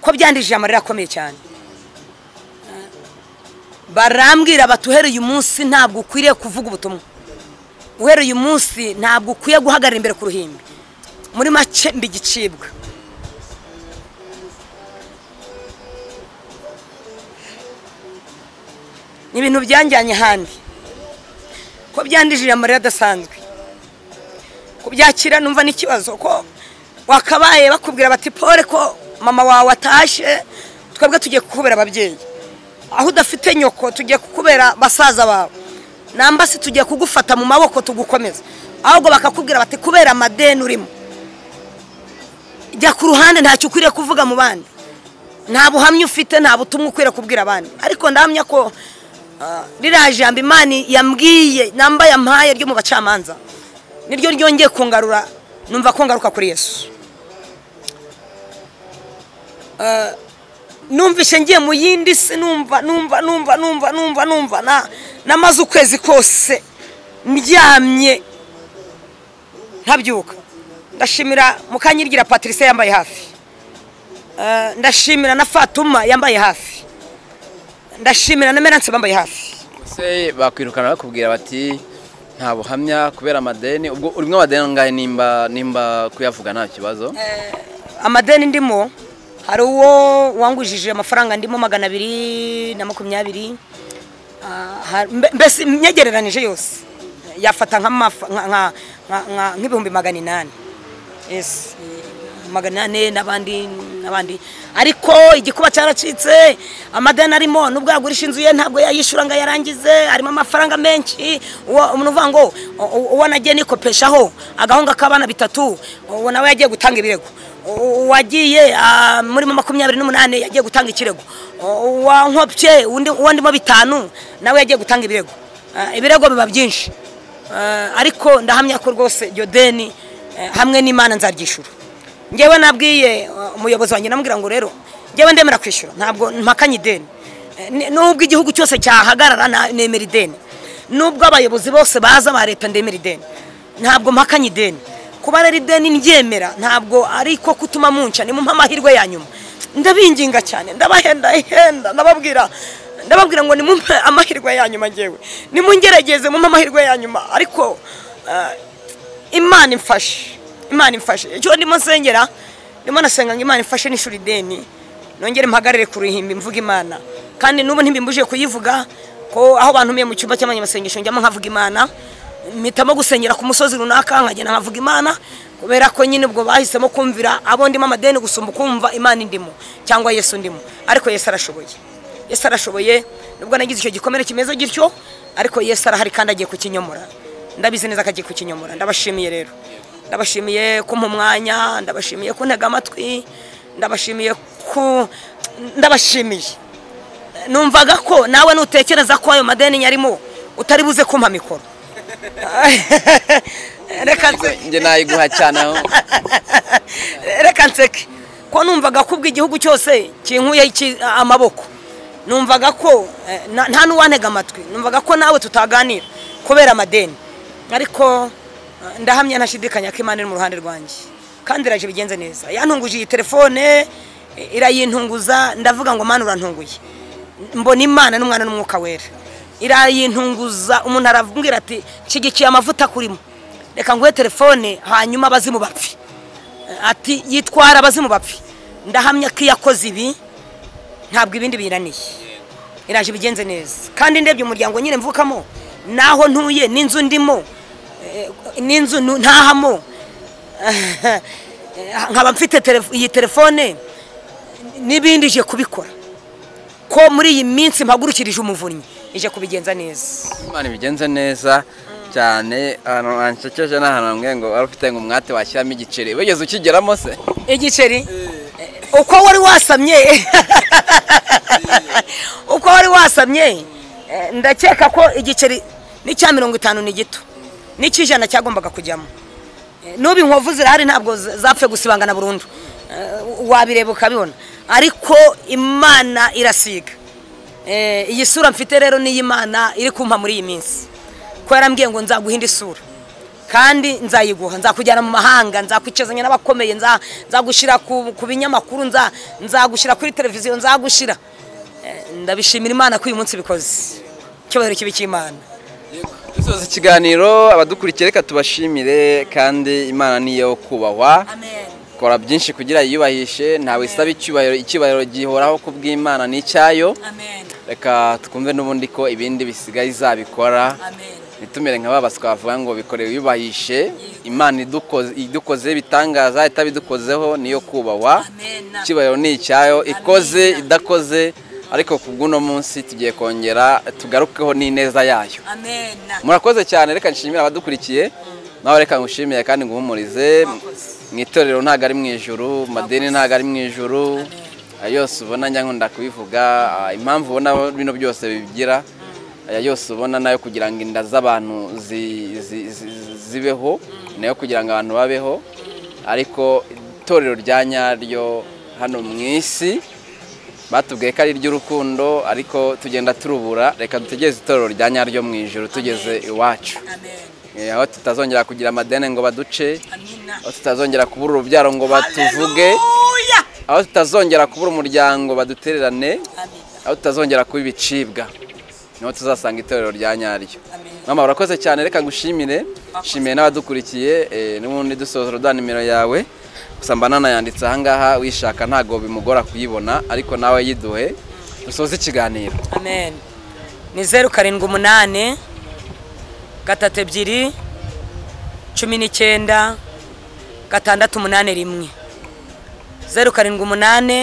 ko byandijije amarira akomeye cyane barambwira bati uhereye umunsi ntabwo ukwiriye kuvuga ubutumwa uhereye umunsi ntabwo ukwiye guhagarara imbere ku ruhimbi muri make mbigicibwa ni ibintu byanjyanye ahandi ko byandijije amarira adasanzwe kubyakira numva n'ikibazo ko wakabaye bakubwira bati pole ko mama wawe atashe twebwe tugiye kukubera ababyeyi aho udafite nyoko tugiye kukubera basaza bawe namba se tugiye kugufata mu maboko tugukomeza ahubwo bakakubwira bati kubera amadeni urimo jya ku ruhande ntacyo ukwiriye kuvuga mu bandi nta buhamya ufite nta butumwa ukwiriye kubwira abandi ariko ndahamya ko ah, ririya jambo imana yambwiye namba yampaye ryo mu bacamanza niryo ryongeye kungarura numva ko ngaruka kuri yesu Ah, numvise ngiye mu yindi si numva numva numva numva numva numva na namaze ukwezi kose ndyamye ntabyuka ndashimira mukanyigira patrice yambaye hafi Eh, ndashimira na fatuma yambaye hafi ndashimira na meranse bambaye hafi ese bakwirukana bakubwira bati nta buhamya kubera amadeni ubwo urimo amadeni angahe nimba nimba kuyavuga nta kibazo amadeni ndimo hari uwo wangujije amafaranga ndimo magana abiri na makumyabiri aha, mbe- mbese imyegereranije yose yafata nk'amafa- nka- nka- nka- nka- nk'ibihumbi magana inani Yes, eh, magana ane n'abandi n'abandi ariko igikuba cyaracitse amadeni arimo nubwo yagurisha inzu ye ntabwo yayishyura ngo ayarangize harimo amafaranga menshi uwo- umuntu uvuga ngo u- u- uwo nagiye nikopeshaho agahunga k'abana bitatu uwo nawe yagiye gutanga ibirego U- uwagiye ah, murimo makumyabiri n'umunani yagiye gutanga ikirego U- uwankopye undi- uwo ndimo bitanu nawe yagiye gutanga ibirego Ah, ibirego biba byinshi Ah, ariko ndahamya ko rwose iryo deni eh, hamwe n'imana nzaryishyura ngewe nabwiye uh, umuyobozi wanjye namubwira ngo rero ngewe ndemera kwishyura ntabwo mpakanye ideni Eh, ni- nubwo igihugu cyose cyahagarara na- nemera ideni nubwo abayobozi bose baza ba leta ndemera ideni ntabwo mpakanye ideni kuba rero ideni ndyemera ntabwo ari ko kutuma munca nimumpa amahirwe ya nyuma ndabinginga cyane ndabahenda ihenda ndababwira ndababwira ngo nimumpe amahirwe ya nyuma ngewe nimungerageze mumpe amahirwe ya nyuma ariko eh, imana imfashe imana imfashe icyo ndimo nsengera ndimo nasenga ngo imana imfashe n'ishuri ideni nongere mpagarare ku ruhimbi mvuga imana kandi n'ubu ntibimbujije kuyivuga ko aho bantumiye mu cyumba cy'amanyamasengesho njyamo nkavuga imana mpitamo gusengera ku musozi runaka nkagenda nkavuga imana kubera ko nyine ubwo bahisemo kumvira abo ndimo amadeni gusumba ukumva imana indimo cyangwa yesu ndimo ariko yesu arashoboye yesu arashoboye nubwo nagize icyo gikomere kimeze gityo ariko yesu arahari kandi agiye kukinyomora ndabizi neza ko agiye kukinyomora ndabashimiye rero ndabashimiye kumpa umwanya ndabashimiye kuntega amatwi ndabashimiye ku ndabashimiye numvaga ko nawe nutekereza ko ayo madeni nyarimo utari buze kumpa mikoro reka nse- njye nayiguha cyane aho reka nseke ko numvaga ko ubwo igihugu cyose kinkuyeho iki- amaboko numvaga ko eh, na- nta n'uwantega amatwi numvaga ko nawe tutaganira kubera amadeni ariko eh, ndahamya ntashidikanya ko imana iri mu ruhande rwanjye kandi iraje bigenze neza yantunguje iyi telefone eh, irayintunguza ndavuga ngo mana urantunguye mbona imana n'umwana n'umwuka wera irayintunguza umuntu arambwira ati nshyigikiye amavuta kurimo reka nguhe telefone hanyuma abazimu bapfe ati yitwara abazimu bapfi ndahamya ko iyo akoze ibi ntabwo ibindi biraniye iraje ibigenze neza kandi ndebye umuryango nyine mvukamo n'aho ntuye n'inzu ndimo eh, n'inzu nu- ntahamo nkaba mfite telefo- iyi telefone n'ibindi ije kubikora ko muri iyi minsi mpagurukirije umuvunnyi ije kubigenza neza imana ibigenze neza cyane ahantu hansekeje ni ahantu hamwe ngo wari ufite ngo umwate washyiramo igiceri wigeze ukigeramo se igiceri uko wari wasamye uko wari wasamye eh, ndakeka ko igiceri n'icya mirongo itanu ni gito n'icy'ijana cyagombaga kujyamo Eh, n'ubu inkwavu zirahari ntabwo z- zapfuye gusibangana burundu Eh, wabireba ukabibona ariko imana irasiga Eh, iyi sura mfite rero ni iy'imana iri kumpa muri iyi minsi ko yarambwiye ngo nzaguha indi sura kandi nzayiguha nzakujyana mu mahanga nzakwicazanya n'abakomeye nza- nzagushyira ku ku binyamakuru nza- nzagushyira kuri televiziyo nzagushyira Eh, ndabishimira imana ko uyu munsi bikoze icyubahiro kibi cy'imana dusoza ikiganiro abadukurikiye reka tubashimire kandi imana niyo kubahwa kora byinshi kugira yiyubahishe ntawe isaba icyubahiro icyubahiro gihoraho ku bw'imana ni icyayo reka twumve n'ubundi ko ibindi bisigaye izabikora ntitumere nka ba baswa bavuga ngo bikore wiyubahishe imana idukoze idukoze ibitangaza itabidukozeho niyo kubahwa icyubahiro ni icyayo ikoze idakoze ariko ku bw'uno munsi tugiye kongera tugarukeho n'ineza yayo murakoze cyane reka nshimire abadukurikiye nawe reka ngushimire kandi nguhumurize mu itorero ntabwo ari mu ijuru mu madini ntabwo ari mu ijuru aya yose ubona njya nkunda kubivuga ah, impamvu ubona bino byose bigira aya yose ubona nayo kugira ngo inda z'abantu zi- zi- zi- zibeho nayo kugira ngo abantu babeho ariko itorero rya nyaryo hano mu isi batubwiye ko ari iry'urukundo ariko tugenda turubura reka dutegereze itorero rya nyaryo mu ijoro tugeze iwacu Eh, aho tutazongera kugira amadeni ngo baduce aho tutazongera kubura urubyaro ngo batuvuge aho tutazongera kubura umuryango badutererane aho tutazongera kuba ibicibwa niho tuzasanga itorero rya nyaryo mama urakoze cyane reka ngushimire nshimiye n'abadukurikiye eh, n'ubundi dusoza uruda nimero yawe gusa mba nanayanditse ahangaha wishaka ntabwo bimugora kuyibona ariko nawe yiduhe dusoze ikiganiro amen ni zeru karindwi umunani gatatu ebyiri cumi n'icyenda gatandatu umunani rimwe zeru karindwi umunani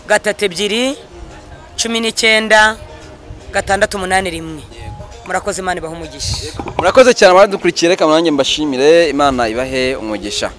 gatatu ebyiri cumi n'icyenda gatandatu umunani rimwe murakoze imana ibaha umugisha murakoze cyane baradukurikira reka nanjye mbashimire imana ibahe umugisha